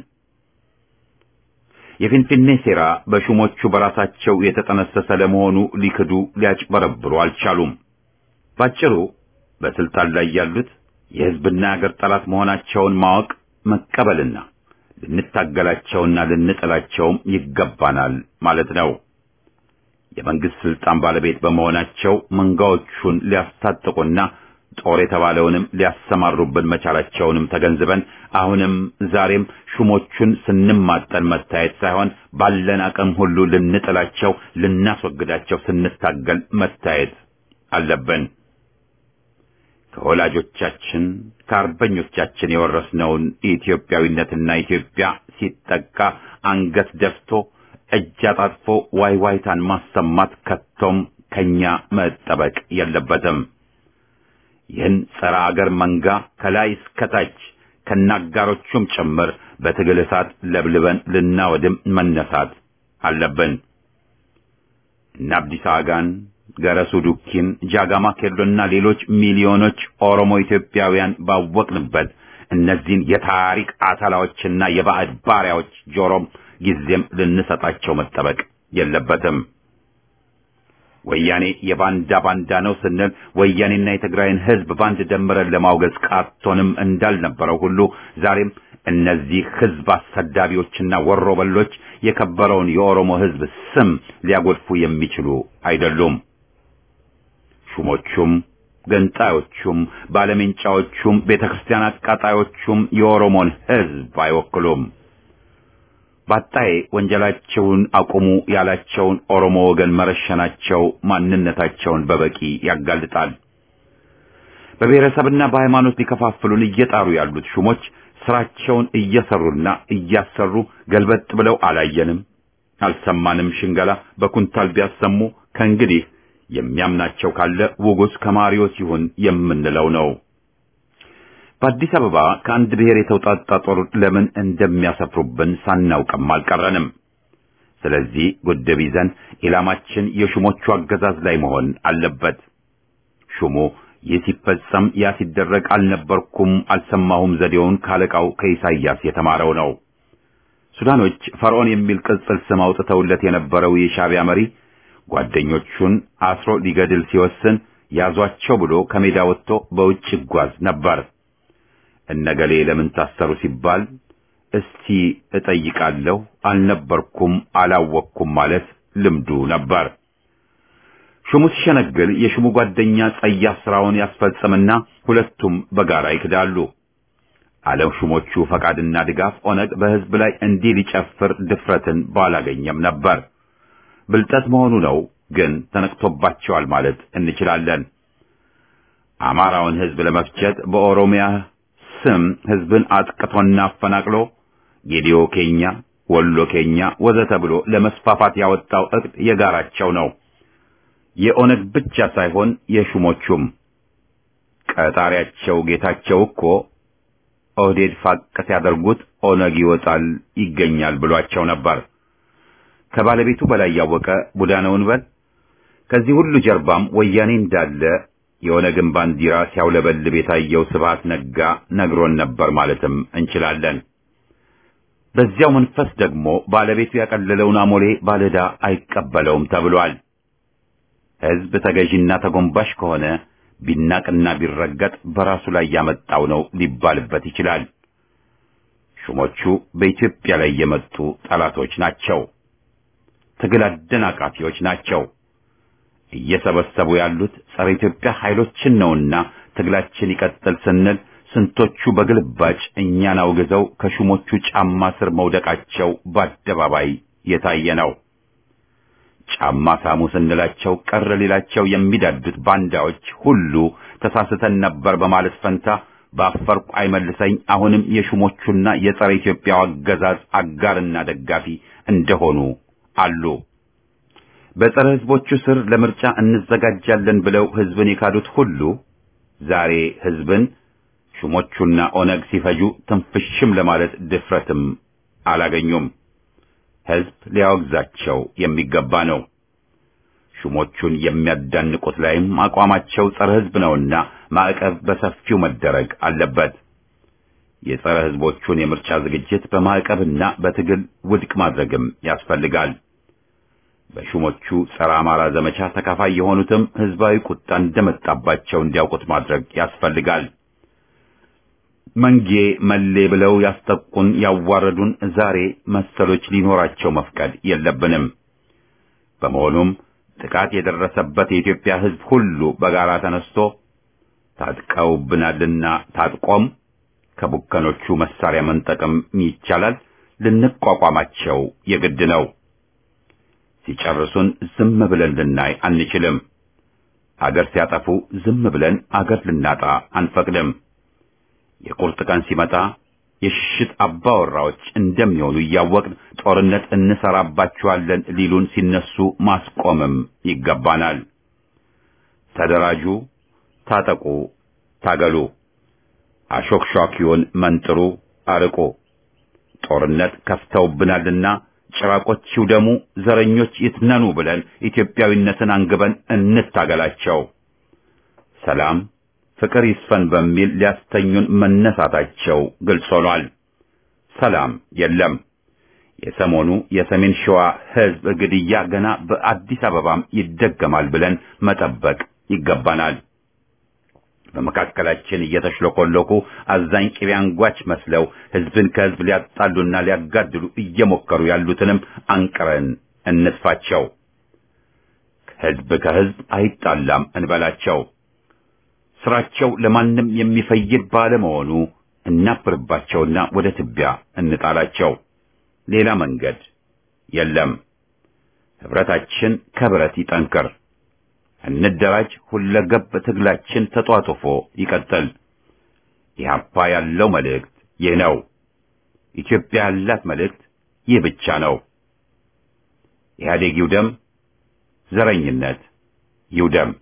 የፊንፊኔ ሴራ በሹሞቹ በራሳቸው የተጠነሰሰ ለመሆኑ ሊክዱ ሊያጭበረብሩ አልቻሉም። ባጭሩ በስልጣን ላይ ያሉት የሕዝብና የአገር ጠላት መሆናቸውን ማወቅ መቀበልና ልንታገላቸውና ልንጥላቸውም ይገባናል ማለት ነው። የመንግስት ስልጣን ባለቤት በመሆናቸው መንጋዎቹን ሊያስታጥቁና ጦር የተባለውንም ሊያሰማሩብን መቻላቸውንም ተገንዝበን አሁንም ዛሬም ሹሞቹን ስንማጠን መታየት ሳይሆን ባለን አቅም ሁሉ ልንጥላቸው፣ ልናስወግዳቸው ስንታገል መታየት አለብን። ከወላጆቻችን ከአርበኞቻችን የወረስነውን ኢትዮጵያዊነትና ኢትዮጵያ ሲጠቃ አንገት ደፍቶ እጅ አጣጥፎ ዋይ ዋይታን ማሰማት ከቶም ከኛ መጠበቅ የለበትም። ይህን ጸረ አገር መንጋ ከላይ እስከታች ከናጋሮቹም ጭምር በትግል እሳት ለብልበን ልናወድም መነሳት አለብን። እነ አብዲሳ አጋን፣ ገረሱ ዱኪን፣ ጃጋማ ኬሎና ሌሎች ሚሊዮኖች ኦሮሞ ኢትዮጵያውያን ባወቅንበት እነዚህን የታሪክ አታላዎችና የባዕድ ባሪያዎች ጆሮም ጊዜም ልንሰጣቸው መጠበቅ የለበትም። ወያኔ የባንዳ ባንዳ ነው ስንል ወያኔና የትግራይን ሕዝብ ባንድ ደምረን ለማውገዝ ቃቶንም እንዳልነበረው ሁሉ ዛሬም እነዚህ ሕዝብ አሰዳቢዎችና ወሮበሎች የከበረውን የኦሮሞ ሕዝብ ስም ሊያጎድፉ የሚችሉ አይደሉም። ሹሞቹም ገንጣዮቹም ባለሜንጫዎቹም ቤተ ክርስቲያን አቃጣዮቹም የኦሮሞን ሕዝብ አይወክሉም። ባጣዬ ወንጀላቸውን አቁሙ ያላቸውን ኦሮሞ ወገን መረሸናቸው ማንነታቸውን በበቂ ያጋልጣል። በብሔረሰብና በሃይማኖት ሊከፋፍሉን እየጣሩ ያሉት ሹሞች ስራቸውን እየሰሩና እያሰሩ ገልበጥ ብለው አላየንም፣ አልሰማንም ሽንገላ በኩንታል ቢያሰሙ ከእንግዲህ የሚያምናቸው ካለ ውጉስ ከማሪዎስ ይሁን የምንለው ነው። በአዲስ አበባ ከአንድ ብሔር የተውጣጣ ጦር ለምን እንደሚያሰፍሩብን ሳናውቅም አልቀረንም። ስለዚህ ጉድብ ይዘን ኢላማችን የሹሞቹ አገዛዝ ላይ መሆን አለበት። ሹሙ ይህ ሲፈጸም ያ ሲደረግ አልነበርኩም አልሰማሁም ዘዴውን ካለቃው ከኢሳይያስ የተማረው ነው። ሱዳኖች ፈርዖን የሚል ቅጽል ስም አውጥተውለት የነበረው የሻዕቢያ መሪ ጓደኞቹን አስሮ ሊገድል ሲወስን ያዟቸው ብሎ ከሜዳ ወጥቶ በውጭ ይጓዝ ነበር። እነገሌ ለምን ታሰሩ ሲባል እስቲ እጠይቃለሁ አልነበርኩም አላወቅኩም ማለት ልምዱ ነበር። ሹሙ ሲሸነግል የሹሙ ጓደኛ ጸያፍ ስራውን ያስፈጽምና ሁለቱም በጋራ ይክዳሉ። ዓለም ሹሞቹ ፈቃድና ድጋፍ ኦነግ በሕዝብ ላይ እንዲህ ሊጨፍር ድፍረትን ባላገኘም ነበር። ብልጠት መሆኑ ነው፣ ግን ተነቅቶባቸዋል ማለት እንችላለን። አማራውን ሕዝብ ለመፍጀት በኦሮሚያ ስም ሕዝብን አጥቅቶና አፈናቅሎ ጌዲዮ ኬኛ፣ ወሎ ኬኛ ወዘተ ብሎ ለመስፋፋት ያወጣው እቅድ የጋራቸው ነው። የኦነግ ብቻ ሳይሆን የሹሞቹም። ቀጣሪያቸው ጌታቸው እኮ ኦህዴድ ፋቅ ሲያደርጉት ኦነግ ይወጣል ይገኛል ብሏቸው ነበር። ከባለቤቱ በላይ ያወቀ ቡዳ ነውን በል። ከዚህ ሁሉ ጀርባም ወያኔ እንዳለ የኦነግን ባንዲራ ሲያውለበልብ የታየው ስብሐት ነጋ ነግሮን ነበር ማለትም እንችላለን። በዚያው መንፈስ ደግሞ ባለቤቱ ያቀለለውን አሞሌ ባለዕዳ አይቀበለውም ተብሏል። ሕዝብ ተገዢና ተጎንባሽ ከሆነ ቢናቅና ቢረገጥ በራሱ ላይ ያመጣው ነው ሊባልበት ይችላል። ሹሞቹ በኢትዮጵያ ላይ የመጡ ጠላቶች ናቸው። ትግል አደናቃፊዎች ናቸው። እየሰበሰቡ ያሉት ጸረ ኢትዮጵያ ኃይሎችን ነውና ትግላችን ይቀጥል ስንል ስንቶቹ በግልባጭ እኛን አውግዘው ከሹሞቹ ጫማ ስር መውደቃቸው በአደባባይ የታየ ነው። ጫማ ሳሙ ስንላቸው ቀር ሊላቸው የሚዳዱት ባንዳዎች ሁሉ ተሳስተን ነበር በማለት ፈንታ ባፈርኩ አይመልሰኝ አሁንም የሹሞቹና የጸረ ኢትዮጵያው አገዛዝ አጋርና ደጋፊ እንደሆኑ አሉ። በጸረ ሕዝቦቹ ስር ለምርጫ እንዘጋጃለን ብለው ሕዝብን የካዱት ሁሉ ዛሬ ሕዝብን ሹሞቹና ኦነግ ሲፈጁ ትንፍሽም ለማለት ድፍረትም አላገኙም። ሕዝብ ሊያወግዛቸው የሚገባ ነው። ሹሞቹን የሚያዳንቁት ላይም አቋማቸው ጸረ ሕዝብ ነውና ማዕቀብ በሰፊው መደረግ አለበት። የጸረ ሕዝቦቹን የምርጫ ዝግጅት በማዕቀብና በትግል ውድቅ ማድረግም ያስፈልጋል። በሹሞቹ ጸረ አማራ ዘመቻ ተካፋይ የሆኑትም ሕዝባዊ ቁጣ እንደመጣባቸው እንዲያውቁት ማድረግ ያስፈልጋል። መንጌ መሌ ብለው ያስጠቁን ያዋረዱን ዛሬ መሰሎች ሊኖራቸው መፍቀድ የለብንም። በመሆኑም ጥቃት የደረሰበት የኢትዮጵያ ሕዝብ ሁሉ በጋራ ተነስቶ ታጥቀውብናልና ታጥቆም ከቡከኖቹ መሳሪያ መንጠቅም ይቻላል፣ ልንቋቋማቸው የግድ ነው። ሲጨርሱን ዝም ብለን ልናይ አንችልም። አገር ሲያጠፉ ዝም ብለን አገር ልናጣ አንፈቅድም። የቁርጥ ቀን ሲመጣ የሽሽት አባወራዎች እንደሚሆኑ እያወቅን ጦርነት እንሰራባችኋለን ሊሉን ሲነሱ ማስቆምም ይገባናል። ተደራጁ፣ ታጠቁ፣ ታገሉ፣ አሾክሿኪውን መንጥሩ፣ አርቁ። ጦርነት ከፍተውብናልና ጭራቆች ይውደሙ፣ ዘረኞች ይትነኑ ብለን ኢትዮጵያዊነትን አንግበን እንታገላቸው። ሰላም ፍቅር ይስፈን በሚል ሊያስተኙን መነሳታቸው ግልጽ ሆኗል። ሰላም የለም። የሰሞኑ የሰሜን ሸዋ ሕዝብ ግድያ ገና በአዲስ አበባም ይደገማል ብለን መጠበቅ ይገባናል። በመካከላችን እየተሽለኮለኩ አዛኝ ቅቤ አንጓች መስለው ሕዝብን ከሕዝብ ሊያጣሉና ሊያጋድሉ እየሞከሩ ያሉትንም አንቅረን እንጥፋቸው። ሕዝብ ከሕዝብ አይጣላም እንበላቸው። ስራቸው ለማንም የሚፈይድ ባለመሆኑ እናፍርባቸውና ወደ ትቢያ እንጣላቸው። ሌላ መንገድ የለም። ህብረታችን ከብረት ይጠንክር። እንደራጅ። ሁለገብ ትግላችን ተጧጡፎ ይቀጥል። ኢህአፓ ያለው መልእክት ይህ ነው። ኢትዮጵያ ያላት መልእክት ይህ ብቻ ነው። ኢህአዴግ ይውደም፣ ዘረኝነት ይውደም።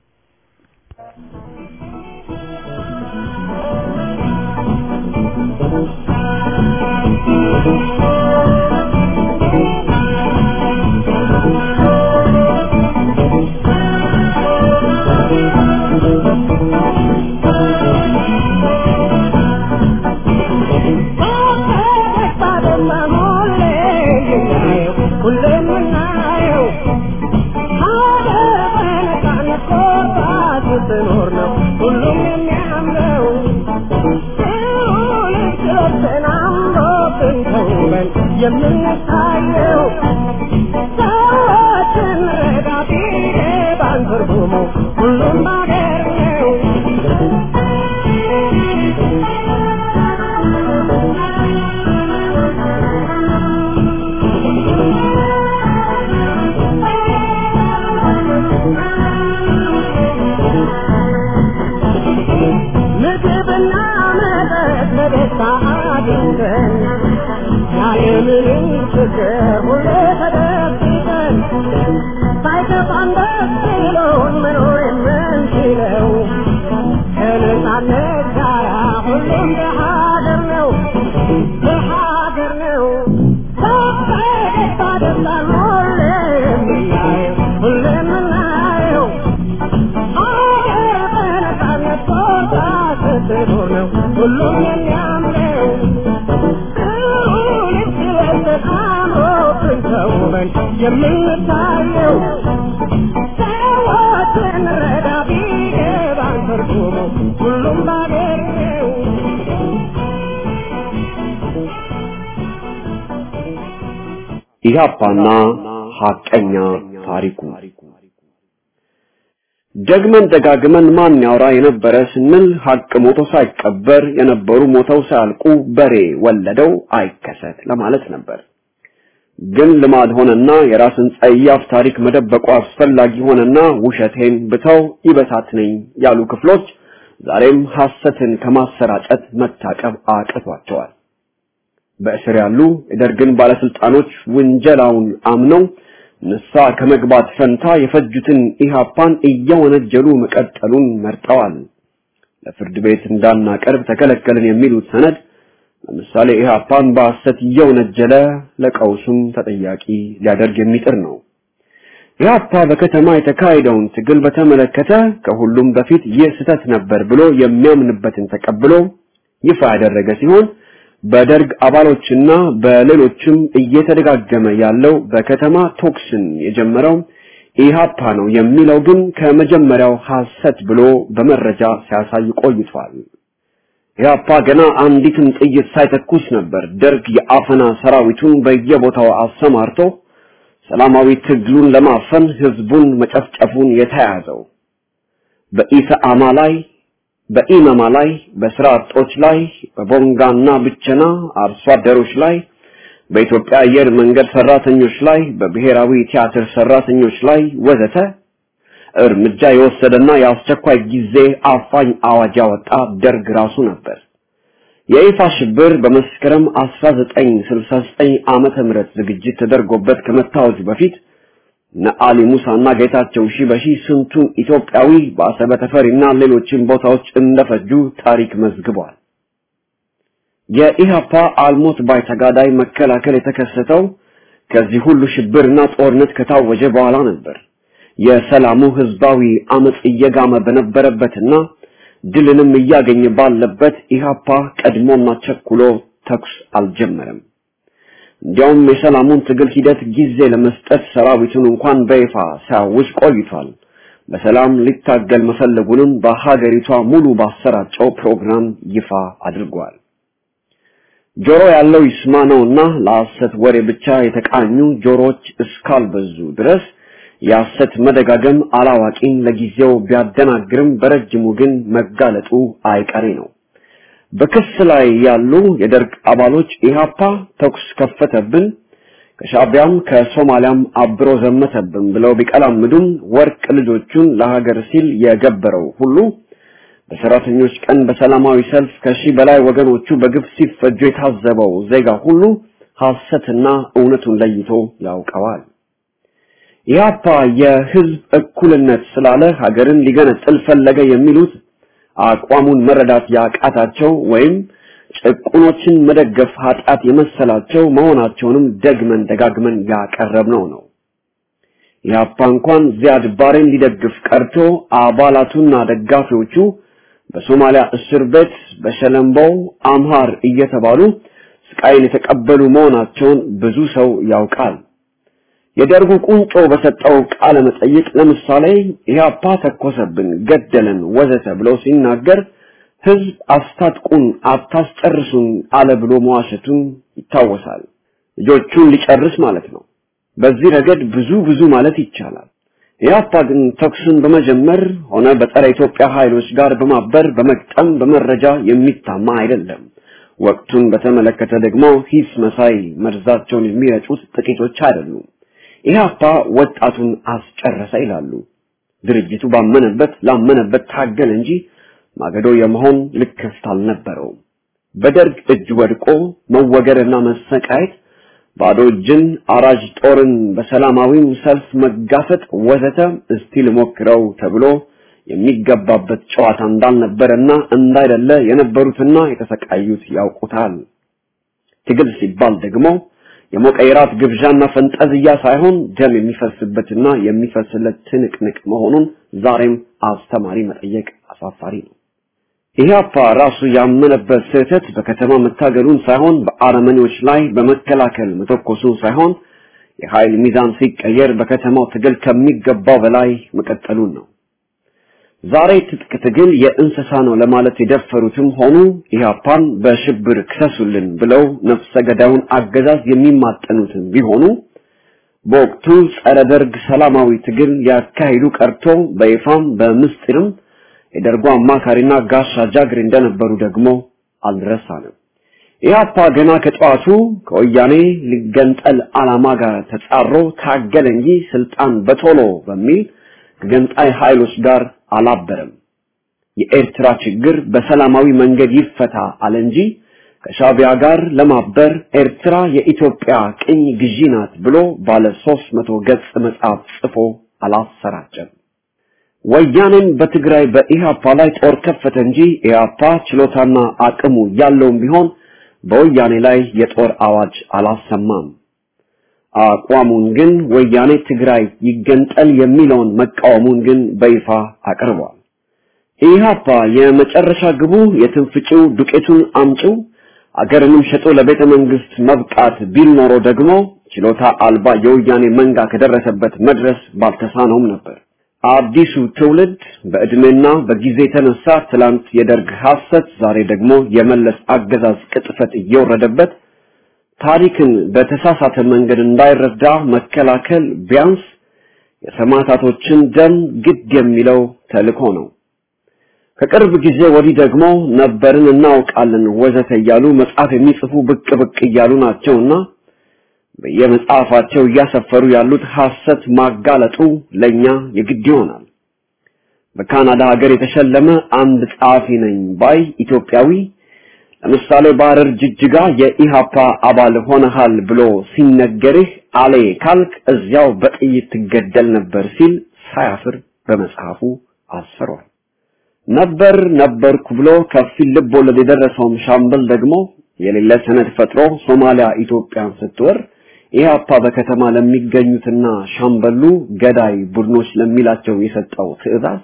የምንታየው ሰዎችን ረዳቴ ባንትርጉሙ ሁሉም አገር ነው። ምግብና መጠጥ በደስታ አግኝተን ያለምንም ችግር ሁሌ ተደብቀን ሳይከፋን ደስ ብሎን መኖር የምንችለው ከነጻነት ጋራ ሁሉም በሀገር ነው በሀገር ነው በፈገግታ ደስታን ሁሌ የምናየው ሁሌ የምናየው ሀገር በነጻነት ቦታ ስትኖር ነው ሁሉም የሚያምረው የምንታየው ሰዎችን ረዳ ቢገባን ትርጉሙ ሁሉም ባገር ነው። ኢህአፓና ሐቀኛ ታሪኩ ደግመን ደጋግመን ማን ያወራ የነበረ ስንል ሐቅ ሞቶ ሳይቀበር የነበሩ ሞተው ሳያልቁ በሬ ወለደው አይከሰት ለማለት ነበር። ግን ልማድ ሆነና የራስን ጸያፍ ታሪክ መደበቁ አስፈላጊ ሆነና ውሸቴን ብተው ይበታትነኝ ያሉ ክፍሎች ዛሬም ሐሰትን ከማሰራጨት መታቀብ አቅቷቸዋል። በእስር ያሉ የደርግን ባለስልጣኖች ውንጀላውን አምነው ንሳ ከመግባት ፈንታ የፈጁትን ኢሃፓን እየወነጀሉ መቀጠሉን መርጠዋል። ለፍርድ ቤት እንዳናቀርብ ተከለከልን የሚሉት ሰነድ ለምሳሌ ኢሃፓን በሐሰት እየወነጀለ ለቀውሱም ተጠያቂ ሊያደርግ የሚጥር ነው። ኢሃፓ በከተማ የተካሄደውን ትግል በተመለከተ ከሁሉም በፊት ይህ ስህተት ነበር ብሎ የሚያምንበትን ተቀብሎ ይፋ ያደረገ ሲሆን በደርግ አባሎችና በሌሎችም እየተደጋገመ ያለው በከተማ ቶክስን የጀመረው ኢሃፓ ነው የሚለው ግን ከመጀመሪያው ሐሰት ብሎ በመረጃ ሲያሳይ ቆይቷል። ኢሃፓ ገና አንዲትም ጥይት ሳይተኩስ ነበር ደርግ የአፈና ሰራዊቱን በየቦታው አሰማርቶ ሰላማዊ ትግሉን ለማፈን ህዝቡን መጨፍጨፉን የተያዘው። በኢሰአማ ላይ በኢመማ ላይ በስራ አጦች ላይ በቦንጋና ብቸና አርሶ አደሮች ላይ በኢትዮጵያ አየር መንገድ ሰራተኞች ላይ በብሔራዊ ቲያትር ሰራተኞች ላይ ወዘተ እርምጃ የወሰደና የአስቸኳይ ጊዜ አፋኝ አዋጅ ያወጣ ደርግ ራሱ ነበር። የይፋ ሽብር በመስከረም 1969 ዓመተ ምህረት ዝግጅት ተደርጎበት ከመታወጁ በፊት እነ አሊ ሙሳና ጌታቸው ሺበሺ ስንቱን ኢትዮጵያዊ በአሰበ ተፈሪና ሌሎችን ቦታዎች እንደፈጁ ታሪክ መዝግቧል። የኢህአፓ አልሞት ባይ ተጋዳይ መከላከል የተከሰተው ከዚህ ሁሉ ሽብርና ጦርነት ከታወጀ በኋላ ነበር። የሰላሙ ህዝባዊ አመጽ እየጋመ በነበረበትና ድልንም እያገኘ ባለበት ኢህአፓ ቀድሞና ቸኩሎ ተኩስ አልጀመረም። እንዲያውም የሰላሙን ትግል ሂደት ጊዜ ለመስጠት ሰራዊቱን እንኳን በይፋ ሲያውጅ ቆይቷል። በሰላም ሊታገል መፈለጉንም በሀገሪቷ ሙሉ ባሰራጨው ፕሮግራም ይፋ አድርጓል። ጆሮ ያለው ይስማ ነውና ለሐሰት ወሬ ብቻ የተቃኙ ጆሮዎች እስካልበዙ ድረስ የሐሰት መደጋገም አላዋቂን ለጊዜው ቢያደናግርም በረጅሙ ግን መጋለጡ አይቀሬ ነው። በክስ ላይ ያሉ የደርግ አባሎች ኢህአፓ ተኩስ ከፈተብን፣ ከሻቢያም ከሶማሊያም አብሮ ዘመተብን ብለው ቢቀላምዱም ወርቅ ልጆቹን ለሀገር ሲል የገበረው ሁሉ በሰራተኞች ቀን በሰላማዊ ሰልፍ ከሺህ በላይ ወገኖቹ በግፍ ሲፈጁ የታዘበው ዜጋ ሁሉ ሐሰትና እውነቱን ለይቶ ያውቀዋል። ኢህአፓ የህዝብ እኩልነት ስላለ ሀገርን ሊገነጥል ፈለገ የሚሉት አቋሙን መረዳት ያቃታቸው ወይም ጭቁኖችን መደገፍ ኃጢአት የመሰላቸው መሆናቸውንም ደግመን ደጋግመን ያቀረብነው ነው። ኢህአፓ እንኳን ዚያድ ባሬን ሊደግፍ ቀርቶ አባላቱና ደጋፊዎቹ በሶማሊያ እስር ቤት በሸለምበው አምሃር እየተባሉ ስቃይን የተቀበሉ መሆናቸውን ብዙ ሰው ያውቃል። የደርጉ ቁንጮ በሰጠው ቃለ መጠይቅ ለምሳሌ ኢህአፓ ተኮሰብን፣ ገደለን፣ ወዘተ ብሎ ሲናገር ህዝብ አስታጥቁን፣ አታስጨርሱን አለ ብሎ መዋሸቱን ይታወሳል። ልጆቹን ሊጨርስ ማለት ነው። በዚህ ረገድ ብዙ ብዙ ማለት ይቻላል። ኢህአፓ ግን ተኩስን በመጀመር ሆነ በጸረ ኢትዮጵያ ኃይሎች ጋር በማበር በመቅጠም በመረጃ የሚታማ አይደለም። ወቅቱን በተመለከተ ደግሞ ሂስ መሳይ መርዛቸውን የሚረጩት ጥቂቶች አይደሉም። ኢህአፓ ወጣቱን አስጨረሰ ይላሉ። ድርጅቱ ባመነበት ላመነበት ታገል እንጂ ማገዶ የመሆን ልክፍት አልነበረውም። በደርግ እጅ ወድቆ መወገርና መሰቃየት፣ ባዶ እጅን አራጅ ጦርን በሰላማዊም ሰልፍ መጋፈጥ ወዘተ እስቲ ልሞክረው ተብሎ የሚገባበት ጨዋታ እንዳልነበረና እንዳይደለ የነበሩትና የተሰቃዩት ያውቁታል። ትግል ሲባል ደግሞ የሞቀ የራት ግብዣና ፈንጠዝያ ሳይሆን ደም የሚፈስበትና የሚፈስለት ትንቅንቅ መሆኑን ዛሬም አስተማሪ መጠየቅ አሳፋሪ ነው። ኢህአፓ ራሱ ያመነበት ስህተት በከተማ መታገሉን ሳይሆን በአረመኔዎች ላይ በመከላከል መተኮሱን ሳይሆን የኃይል ሚዛን ሲቀየር በከተማው ትግል ከሚገባው በላይ መቀጠሉን ነው። ዛሬ ትጥቅ ትግል የእንስሳ ነው ለማለት የደፈሩትም ሆኑ ኢህአፓን በሽብር ክሰሱልን ብለው ነፍሰ ገዳዩን አገዛዝ የሚማጠኑትም ቢሆኑ በወቅቱ ጸረ ደርግ ሰላማዊ ትግል ያካሂዱ ቀርቶ በይፋም በምስጢርም የደርጉ አማካሪና ጋሻ ጃግሬ እንደነበሩ ደግሞ አልረሳንም። ኢህአፓ ገና ከጠዋቱ ከወያኔ ሊገንጠል ዓላማ ጋር ተጻሮ ታገለ እንጂ ስልጣን በቶሎ በሚል ከገንጣይ ኃይሎች ጋር አላበረም። የኤርትራ ችግር በሰላማዊ መንገድ ይፈታ አለ እንጂ ከሻቢያ ጋር ለማበር ኤርትራ የኢትዮጵያ ቅኝ ግዢ ናት ብሎ ባለ 300 ገጽ መጽሐፍ ጽፎ አላሰራጨም። ወያኔም በትግራይ በኢህአፓ ላይ ጦር ከፈተ እንጂ ኢህአፓ ችሎታና አቅሙ ያለውም ቢሆን በወያኔ ላይ የጦር አዋጅ አላሰማም። አቋሙን ግን ወያኔ ትግራይ ይገንጠል የሚለውን መቃወሙን ግን በይፋ አቅርቧል። ኢህአፓ የመጨረሻ ግቡ የትንፍጪው ዱቄቱን አምጪው አገርንም ሸጦ ለቤተ መንግስት መብቃት ቢል ኖሮ ደግሞ ችሎታ አልባ የወያኔ መንጋ ከደረሰበት መድረስ ባልተሳነውም ነበር። አዲሱ ትውልድ በእድሜና በጊዜ የተነሳ ትላንት የደርግ ሐሰት፣ ዛሬ ደግሞ የመለስ አገዛዝ ቅጥፈት እየወረደበት ታሪክን በተሳሳተ መንገድ እንዳይረዳ መከላከል ቢያንስ የሰማዕታቶችን ደም ግድ የሚለው ተልእኮ ነው። ከቅርብ ጊዜ ወዲህ ደግሞ ነበርን እናውቃለን ወዘተ እያሉ መጽሐፍ የሚጽፉ ብቅ ብቅ እያሉ ናቸውና በየመጽሐፋቸው እያሰፈሩ ያሉት ሐሰት ማጋለጡ ለኛ የግድ ይሆናል። በካናዳ ሀገር የተሸለመ አንድ ጸሐፊ ነኝ ባይ ኢትዮጵያዊ ለምሳሌ በሐረር ጅጅጋ የኢሃፓ አባል ሆነሃል ብሎ ሲነገርህ አሌ ካልክ እዚያው በጥይት ትገደል ነበር ሲል ሳያፍር በመጽሐፉ አስፈሯል። ነበር ነበርኩ ብሎ ከፊል ልብ ወለድ የደረሰውም ሻምበል ደግሞ የሌለ ሰነድ ፈጥሮ ሶማሊያ ኢትዮጵያን ስትወር ኢህአፓ በከተማ ለሚገኙትና ሻምበሉ ገዳይ ቡድኖች ለሚላቸው የሰጠው ትዕዛዝ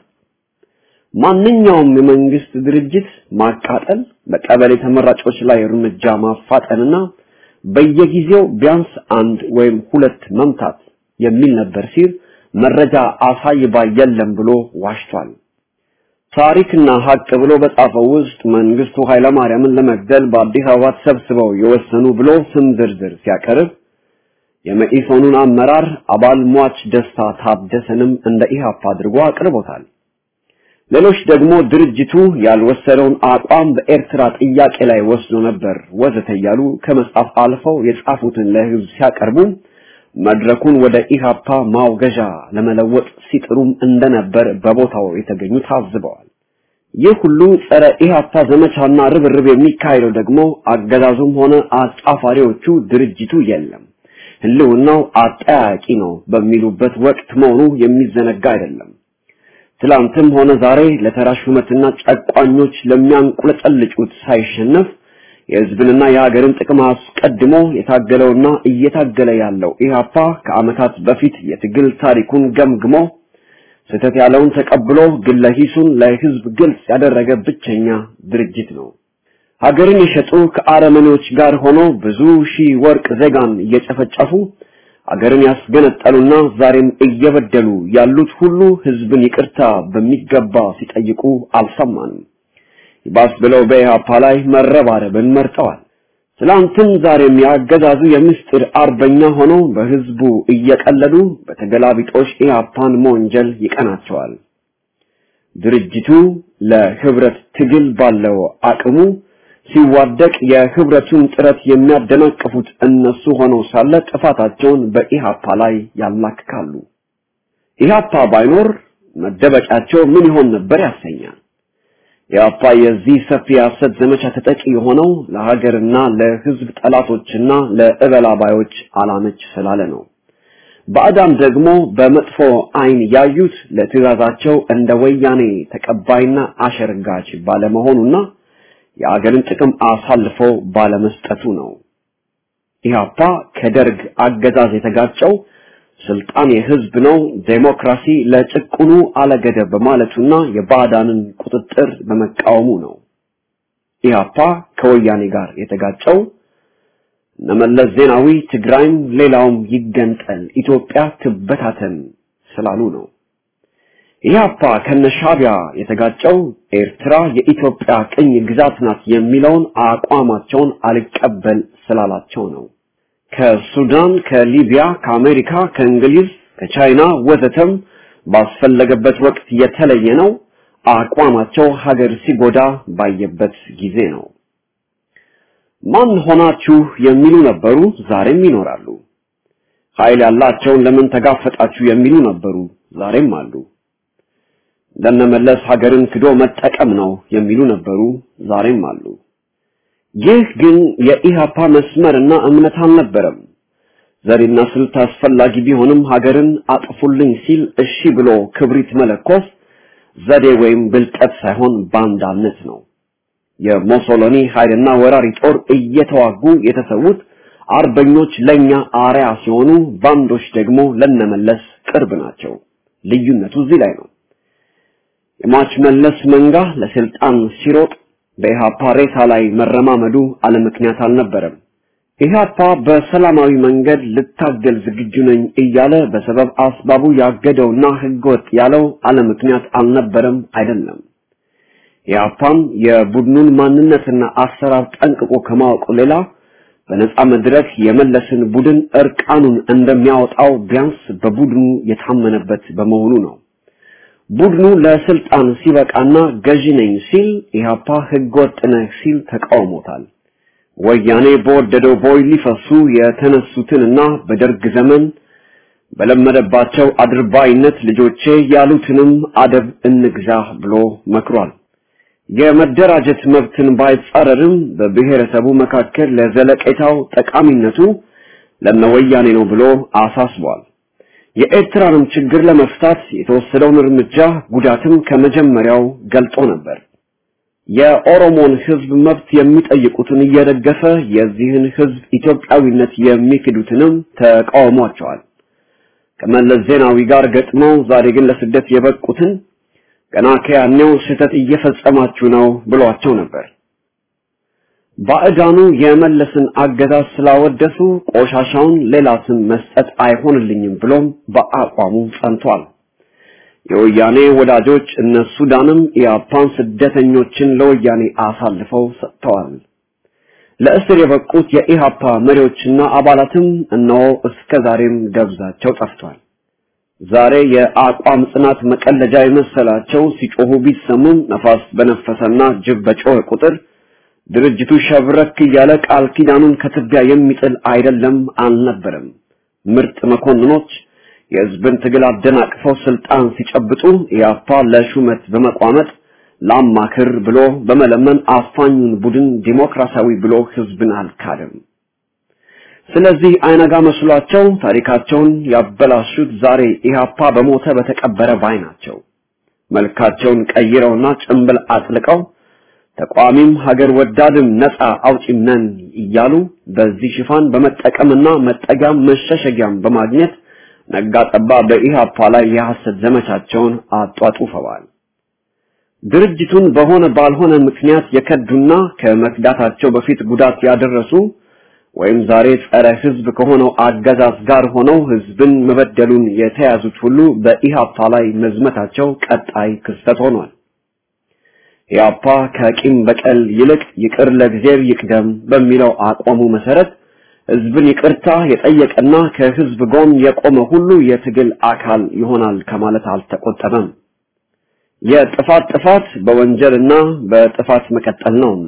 ማንኛውም የመንግስት ድርጅት ማቃጠል፣ በቀበሌ ተመራጮች ላይ እርምጃ ማፋጠንና በየጊዜው ቢያንስ አንድ ወይም ሁለት መምታት የሚል ነበር ሲል መረጃ አሳይ ባይ የለም ብሎ ዋሽቷል። ታሪክና ሀቅ ብሎ በጻፈው ውስጥ መንግስቱ ኃይለማርያምን ለመግደል በአዲስ አበባ ተሰብስበው የወሰኑ ብሎ ስም ዝርዝር ሲያቀርብ የመኢሶኑን አመራር አባል ሟች ደስታ ታደሰንም እንደ ኢህአፓ አድርጎ አቅርቦታል። ሌሎች ደግሞ ድርጅቱ ያልወሰደውን አቋም በኤርትራ ጥያቄ ላይ ወስዶ ነበር ወዘተ እያሉ ከመጻፍ አልፈው የጻፉትን ለህዝብ ሲያቀርቡ መድረኩን ወደ ኢሃፓ ማውገዣ ለመለወጥ ሲጥሩም እንደነበር በቦታው የተገኙ ታዝበዋል። ይህ ሁሉ ጸረ ኢሃፓ ዘመቻና ርብርብ የሚካሄደው ደግሞ አገዛዙም ሆነ አጫፋሪዎቹ ድርጅቱ የለም ህልውናው አጠያቂ ነው በሚሉበት ወቅት መሆኑ የሚዘነጋ አይደለም። ትላንትም ሆነ ዛሬ ለተራ ሹመትና ጨቋኞች ለሚያንቁለጨልጩት ሳይሸነፍ የህዝብንና የሀገርን ጥቅም አስቀድሞ የታገለውና እየታገለ ያለው ኢህአፓ ከአመታት በፊት የትግል ታሪኩን ገምግሞ ስህተት ያለውን ተቀብሎ ግለ ሂሱን ለህዝብ ግልጽ ያደረገ ብቸኛ ድርጅት ነው። ሀገርን የሸጡ ከአረመኔዎች ጋር ሆኖ ብዙ ሺህ ወርቅ ዜጋን እየጨፈጨፉ አገርን ያስገነጠሉና ዛሬም እየበደሉ ያሉት ሁሉ ህዝብን ይቅርታ በሚገባ ሲጠይቁ አልሰማንም። ይባስ ብለው በኢህአፓ ላይ መረባረብን መርጠዋል። ትላንትም ዛሬም ያገዛዙ የምስጢር አርበኛ ሆነው በህዝቡ እየቀለዱ በተገላቢጦሽ ኢህአፓን መወንጀል ይቀናቸዋል። ድርጅቱ ለህብረት ትግል ባለው አቅሙ ሲዋደቅ የህብረቱን ጥረት የሚያደናቅፉት እነሱ ሆነው ሳለ ጥፋታቸውን በኢሃፓ ላይ ያላክካሉ። ኢሃፓ ባይኖር መደበቂያቸው ምን ይሆን ነበር ያሰኛል። ኢሃፓ የዚህ ሰፊ የሐሰት ዘመቻ ተጠቂ የሆነው ለሀገርና ለህዝብ ጠላቶችና ለእበላባዮች አላመች ስላለ ነው። ባዕዳን ደግሞ በመጥፎ አይን ያዩት ለትዕዛዛቸው እንደ ወያኔ ተቀባይና አሸርጋች ባለመሆኑና የአገርን ጥቅም አሳልፎ ባለመስጠቱ ነው። ኢህአፓ ከደርግ አገዛዝ የተጋጨው ስልጣን የህዝብ ነው፣ ዴሞክራሲ ለጭቁኑ አለገደብ በማለቱና የባዕዳንን ቁጥጥር በመቃወሙ ነው። ኢህአፓ ከወያኔ ጋር የተጋጨው እነመለስ ዜናዊ ትግራይም ሌላውም ይገንጠል፣ ኢትዮጵያ ትበታተን ስላሉ ነው። ኢህአፓ ከነሻቢያ የተጋጨው ኤርትራ የኢትዮጵያ ቅኝ ግዛት ናት የሚለውን አቋማቸውን አልቀበል ስላላቸው ነው። ከሱዳን፣ ከሊቢያ፣ ከአሜሪካ፣ ከእንግሊዝ፣ ከቻይና ወዘተም ባስፈለገበት ወቅት የተለየ ነው። አቋማቸው ሀገር ሲጎዳ ባየበት ጊዜ ነው። ማን ሆናችሁ የሚሉ ነበሩ፣ ዛሬም ይኖራሉ። ኃይል ያላቸውን ለምን ተጋፈጣችሁ የሚሉ ነበሩ፣ ዛሬም አሉ። ለነመለስ ሀገርን ክዶ መጠቀም ነው የሚሉ ነበሩ፣ ዛሬም አሉ። ይህ ግን የኢሃፓ መስመርና እምነት አልነበረም። ዘዴና ስልት አስፈላጊ ቢሆንም ሀገርን አጥፉልኝ ሲል እሺ ብሎ ክብሪት መለኮስ ዘዴ ወይም ብልጠት ሳይሆን ባንዳነት ነው። የሞሶሎኒ ኃይልና ወራሪ ጦር እየተዋጉ የተሰዉት አርበኞች ለኛ አርያ ሲሆኑ፣ ባንዶች ደግሞ ለነመለስ ቅርብ ናቸው። ልዩነቱ እዚህ ላይ ነው። የሟች መለስ መንጋ ለስልጣን ሲሮጥ በኢሃፓ ሬሳ ላይ መረማመዱ አለምክንያት አልነበረም። ኢሃፓ በሰላማዊ መንገድ ልታገል ዝግጁ ነኝ እያለ በሰበብ አስባቡ ያገደውና ህገወጥ ያለው አለምክንያት አልነበረም አይደለም። ኢሃፓም የቡድኑን ማንነትና አሰራር ጠንቅቆ ከማወቁ ሌላ በነጻ መድረክ የመለስን ቡድን እርቃኑን እንደሚያወጣው ቢያንስ በቡድኑ የታመነበት በመሆኑ ነው። ቡድኑ ለስልጣን ሲበቃና ገዢ ነኝ ሲል ኢህአፓ ህገወጥ ነህ ሲል ተቃውሞታል። ወያኔ በወደደው ቦይ ሊፈሱ የተነሱትንና በደርግ ዘመን በለመደባቸው አድርባይነት ልጆቼ ያሉትንም አደብ እንግዛ ብሎ መክሯል። የመደራጀት መብትን ባይጻረርም በብሔረሰቡ መካከል ለዘለቄታው ጠቃሚነቱ ለነወያኔ ነው ብሎ አሳስቧል። የኤርትራንም ችግር ለመፍታት የተወሰደውን እርምጃ ጉዳትም ከመጀመሪያው ገልጦ ነበር። የኦሮሞን ህዝብ መብት የሚጠይቁትን እየደገፈ የዚህን ህዝብ ኢትዮጵያዊነት የሚክዱትንም ተቃውሟቸዋል። ከመለስ ዜናዊ ጋር ገጥመው ዛሬ ግን ለስደት የበቁትን ገና ከያኔው ስህተት እየፈጸማችሁ ነው ብሏቸው ነበር። ባዕዳኑ የመለስን አገዛዝ ስላወደሱ ቆሻሻውን ሌላ ስም መስጠት አይሆንልኝም ብሎም በአቋሙ ጸንቷል። የወያኔ ወዳጆች እነ ሱዳንም የአፓን ስደተኞችን ለወያኔ አሳልፈው ሰጥተዋል። ለእስር የበቁት የኢሃፓ መሪዎችና አባላትም እነሆ እስከ ዛሬም ደብዛቸው ጠፍቷል። ዛሬ የአቋም ጽናት መቀለጃ የመሰላቸው ሲጮሁ ቢሰሙም ነፋስ በነፈሰና ጅብ በጮኸ ቁጥር ድርጅቱ ሸብረክ እያለ ቃል ኪዳኑን ከትቢያ የሚጥል አይደለም አልነበረም። ምርጥ መኮንኖች የህዝብን ትግል አደናቅፈው ስልጣን ሲጨብጡ ኢያፓ ለሹመት በመቋመጥ ላማክር ብሎ በመለመን አፋኙን ቡድን ዲሞክራሲያዊ ብሎ ህዝብን አልካደም። ስለዚህ አይነጋ መስሏቸው ታሪካቸውን ያበላሹት ዛሬ ኢህአፓ በሞተ በተቀበረ ባይ ናቸው። መልካቸውን ቀይረውና ጭንብል አጥልቀው ተቋሚም ሀገር ወዳድም ነፃ አውጪም ነን እያሉ በዚህ ሽፋን በመጠቀምና መጠጊያም መሸሸጊያም በማግኘት ነጋ ጠባ በኢህአፓ ላይ የሐሰት ዘመቻቸውን አጧጡፈዋል። ድርጅቱን በሆነ ባልሆነ ምክንያት የከዱና ከመክዳታቸው በፊት ጉዳት ያደረሱ ወይም ዛሬ ጸረ ህዝብ ከሆነው አገዛዝ ጋር ሆነው ህዝብን መበደሉን የተያዙት ሁሉ በኢህአፓ ላይ መዝመታቸው ቀጣይ ክስተት ሆኗል። ኢህአፓ ከቂም በቀል ይልቅ ይቅር ለእግዚአብሔር ይቅደም በሚለው አቋሙ መሰረት ህዝብን ይቅርታ የጠየቀና ከህዝብ ጎን የቆመ ሁሉ የትግል አካል ይሆናል ከማለት አልተቆጠበም። የጥፋት ጥፋት በወንጀልና በጥፋት መቀጠል ነውና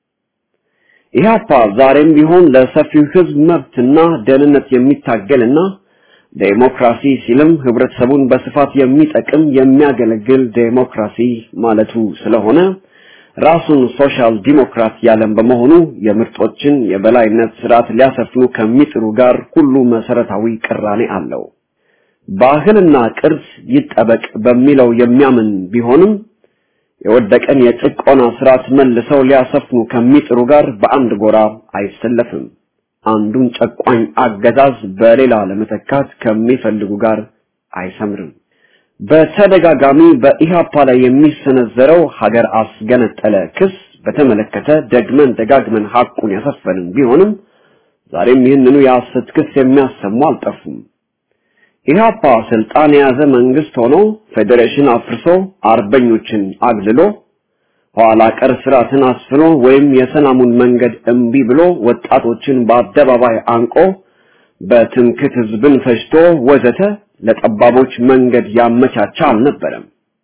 ኢህአፓ ዛሬም ቢሆን ለሰፊው ህዝብ መብትና ደህንነት የሚታገልና ዴሞክራሲ ሲልም ህብረተሰቡን በስፋት የሚጠቅም የሚያገለግል ዴሞክራሲ ማለቱ ስለሆነ ራሱን ሶሻል ዲሞክራት ያለም በመሆኑ የምርጦችን የበላይነት ስርዓት ሊያሰፍኑ ከሚጥሩ ጋር ሁሉ መሰረታዊ ቅራኔ አለው። ባህልና ቅርስ ይጠበቅ በሚለው የሚያምን ቢሆንም የወደቀን የጭቆና ስርዓት መልሰው ሊያሰፍኑ ከሚጥሩ ጋር በአንድ ጎራ አይሰለፍም። አንዱን ጨቋኝ አገዛዝ በሌላ ለመተካት ከሚፈልጉ ጋር አይሰምርም። በተደጋጋሚ በኢሃፓ ላይ የሚሰነዘረው ሀገር አስገነጠለ ክስ በተመለከተ ደግመን ደጋግመን ሐቁን ያሰፈንን ቢሆንም ዛሬም ይህንኑ የሐሰት ክስ የሚያሰሙ አልጠፉም። ኢህአፓ ስልጣን የያዘ መንግስት ሆኖ ፌዴሬሽን አፍርሶ አርበኞችን አግልሎ ኋላ ቀር ስርዓትን አስፍኖ ወይም የሰላሙን መንገድ እምቢ ብሎ ወጣቶችን በአደባባይ አንቆ በትምክት ህዝብን ፈጅቶ ወዘተ ለጠባቦች መንገድ ያመቻቻ አልነበረም።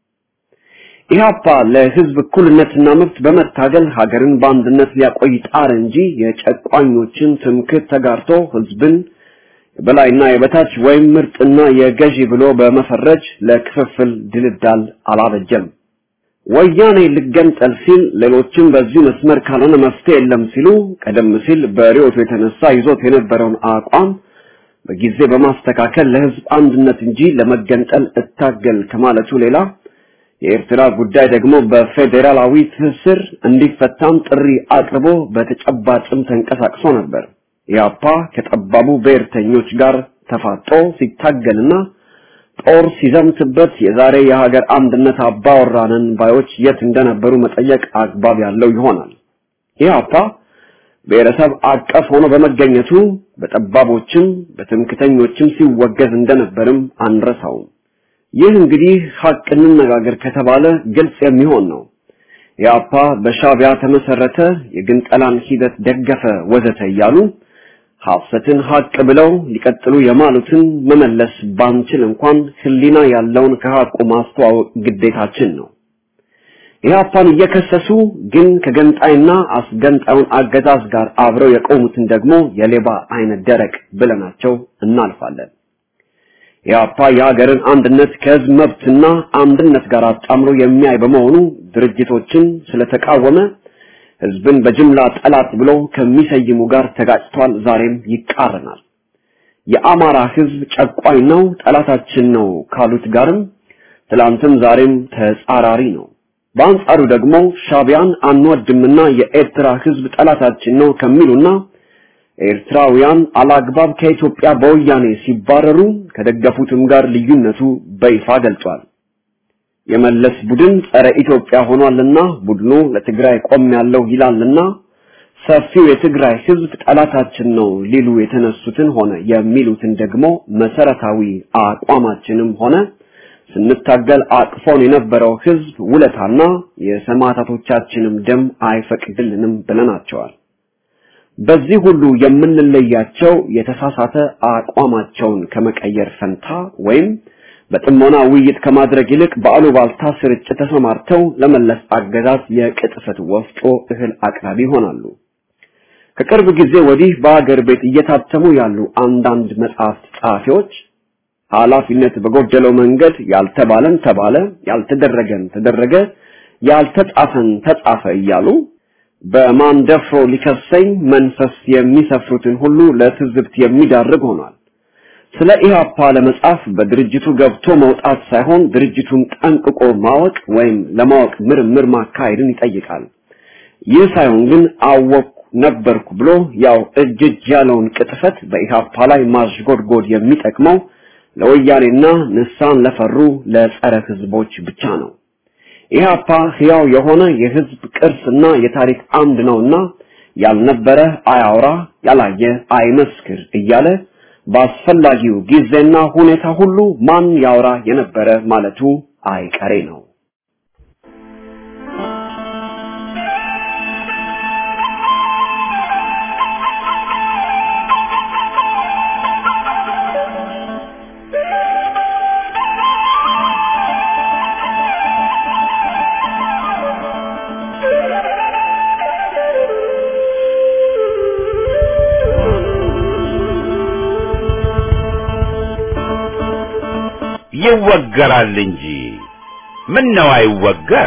ኢህአፓ ለህዝብ እኩልነትና መብት በመታገል ሀገርን በአንድነት ሊያቆይ ጣር እንጂ የጨቋኞችን ትምክት ተጋርቶ ህዝብን የበላይና የበታች ወይም ምርጥና የገዢ ብሎ በመፈረጅ ለክፍፍል ድልዳል አላበጀም። ወያኔ ልገንጠል ሲል ሌሎችም በዚሁ መስመር ካልሆነ መፍትሄ የለም ሲሉ ቀደም ሲል በሪዮቱ የተነሳ ይዞት የነበረውን አቋም በጊዜ በማስተካከል ለህዝብ አንድነት እንጂ ለመገንጠል እታገል ከማለቱ ሌላ የኤርትራ ጉዳይ ደግሞ በፌዴራላዊ ትስስር እንዲፈታም ጥሪ አቅርቦ በተጨባጭም ተንቀሳቅሶ ነበር። ኢያፓ ከጠባቡ ብሔርተኞች ጋር ተፋጦ ሲታገልና ጦር ሲዘምትበት የዛሬ የሀገር አንድነት አባወራንን ባዮች የት እንደነበሩ መጠየቅ አግባብ ያለው ይሆናል። ኢህአፓ ብሔረሰብ አቀፍ ሆኖ በመገኘቱ በጠባቦችም በትምክተኞችም ሲወገዝ እንደነበርም አንረሳውም። ይህ እንግዲህ ሀቅ እንነጋገር ከተባለ ግልጽ የሚሆን ነው። ኢህአፓ በሻቢያ ተመሰረተ፣ የግንጠላን ሂደት ደገፈ፣ ወዘተ እያሉ ሐሰትን ሀቅ ብለው ሊቀጥሉ የማሉትን መመለስ ባንችል እንኳን ህሊና ያለውን ከሀቁ ማስተዋወቅ ግዴታችን ነው። ኢህአፓን እየከሰሱ ግን ከገንጣይና አስገንጣዩን አገዛዝ ጋር አብረው የቆሙትን ደግሞ የሌባ አይነት ደረቅ ብለናቸው እናልፋለን። ኢህአፓ የሀገርን አንድነት ከህዝብ መብትና አንድነት ጋር አጣምሮ የሚያይ በመሆኑ ድርጅቶችን ስለተቃወመ ህዝብን በጅምላ ጠላት ብሎ ከሚሰይሙ ጋር ተጋጭቷል። ዛሬም ይቃረናል። የአማራ ህዝብ ጨቋኝ ነው፣ ጠላታችን ነው ካሉት ጋርም ትላንትም ዛሬም ተጻራሪ ነው። በአንጻሩ ደግሞ ሻቢያን አንወድምና የኤርትራ ህዝብ ጠላታችን ነው ከሚሉና ኤርትራውያን አላግባብ ከኢትዮጵያ በወያኔ ሲባረሩ ከደገፉትም ጋር ልዩነቱ በይፋ ገልጿል። የመለስ ቡድን ጸረ ኢትዮጵያ ሆኗልና ቡድኑ ለትግራይ ቆም ያለው ይላልና ሰፊው የትግራይ ህዝብ ጠላታችን ነው ሊሉ የተነሱትን ሆነ የሚሉትን ደግሞ መሰረታዊ አቋማችንም ሆነ ስንታገል አቅፎን የነበረው ህዝብ ውለታና የሰማዕታቶቻችንም ደም አይፈቅድልንም ብለናቸዋል። በዚህ ሁሉ የምንለያቸው የተሳሳተ አቋማቸውን ከመቀየር ፈንታ ወይም በጥሞና ውይይት ከማድረግ ይልቅ በአሉባልታ ስርጭት ተሰማርተው ለመለስ አገዛዝ የቅጥፈት ወፍጮ እህል አቅራቢ ይሆናሉ። ከቅርብ ጊዜ ወዲህ በአገር ቤት እየታተሙ ያሉ አንዳንድ መጽሐፍት ጸሐፊዎች ኃላፊነት በጎደለው መንገድ ያልተባለን ተባለ፣ ያልተደረገን ተደረገ፣ ያልተጻፈን ተጻፈ እያሉ በማን ደፍሮ ሊከሰኝ መንፈስ የሚሰፍሩትን ሁሉ ለትዝብት የሚዳርግ ሆኗል። ስለ ኢህአፓ ለመጻፍ በድርጅቱ ገብቶ መውጣት ሳይሆን ድርጅቱን ጠንቅቆ ማወቅ ወይም ለማወቅ ምርምር ማካሄድን ይጠይቃል። ይህ ሳይሆን ግን አወቅኩ ነበርኩ ብሎ ያው እጅ እጅ ያለውን ቅጥፈት በኢህአፓ ላይ ማሽጎድጎድ የሚጠቅመው ለወያኔና ንሳን ለፈሩ ለጸረ ህዝቦች ብቻ ነው። ኢህአፓ ህያው የሆነ የህዝብ ቅርስና የታሪክ አምድ ነውና ያልነበረ አያውራ፣ ያላየ አይመስክር እያለ በአስፈላጊው ጊዜና ሁኔታ ሁሉ ማን ያውራ የነበረ ማለቱ አይቀሬ ነው። ይወገራል እንጂ ምን ነው አይወገር?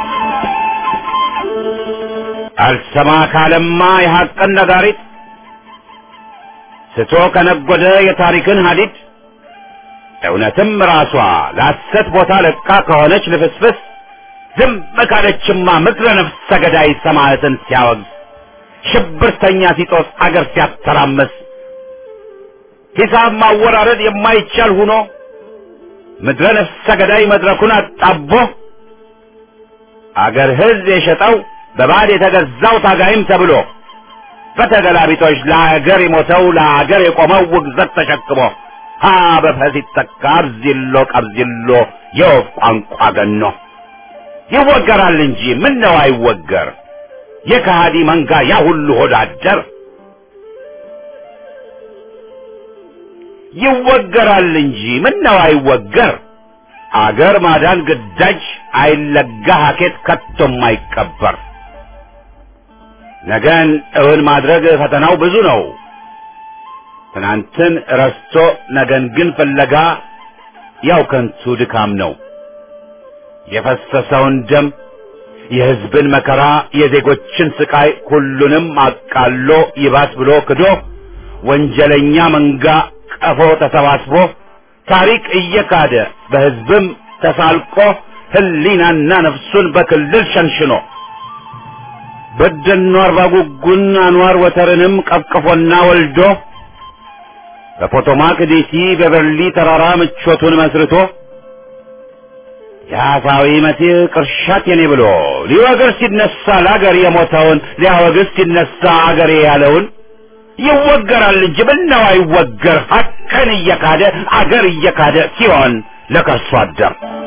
አልሰማ ካለማ የሐቅን ነጋሪት ስቶ ከነጎደ የታሪክን ሀዲድ እውነትም ራሷ ለሐሰት ቦታ ለቃ ከሆነች ልፍስፍስ ዝም ካለችማ ምድረ ነፍሰ ገዳይ ሰማዕትን ሲያወግዝ ሽብርተኛ ሲጦስ አገር ሲያተራመስ ሂሳብ ማወራረድ የማይቻል ሁኖ ምድረ ነፍሰ ገዳይ መድረኩን አጣቦ አገር ሕዝብ የሸጠው በባዕድ የተገዛው ታጋይም ተብሎ በተገላቢጦች ለአገር የሞተው ለአገር የቆመው ውግዘት ተሸክሞ ሀ በፈስ ይተካ አብዚሎ ቀብዚሎ የወፍ ቋንቋ ገኖ ይወገራል እንጂ ምን ነው አይወገር የከሃዲ መንጋ ያ ሁሉ ሆዳደር ይወገራል እንጂ ምን ነው አይወገር አገር ማዳን ግዳጅ አይለጋ ሀኬት ከቶም አይቀበር ነገን እውን ማድረግ ፈተናው ብዙ ነው ትናንትን ረስቶ ነገን ግን ፍለጋ ያው ከንቱ ድካም ነው የፈሰሰውን ደም የሕዝብን መከራ የዜጎችን ስቃይ ሁሉንም አቃሎ ይባስ ብሎ ክዶ ወንጀለኛ መንጋ ቀፎ ተሰባስቦ ታሪክ እየካደ በሕዝብም ተሳልቆ ህሊናና ነፍሱን በክልል ሸንሽኖ በደኖ አርባ ጉጉን አንዋር ወተርንም ቀፍቅፎና ወልዶ በፖቶማክ ዲሲ በበርሊ ተራራ ምቾቱን መስርቶ የአሳዊ መሲህ ቅርሻት የኔ ብሎ ሊወግር ሲነሳ ለአገር የሞተውን ሊያወግዝ ሲነሳ አገሬ ያለውን ይወገራል እንጂ ምነው አይወገር ሀቅን እየካደ አገር እየካደ ሲሆን ለከርሶ አደር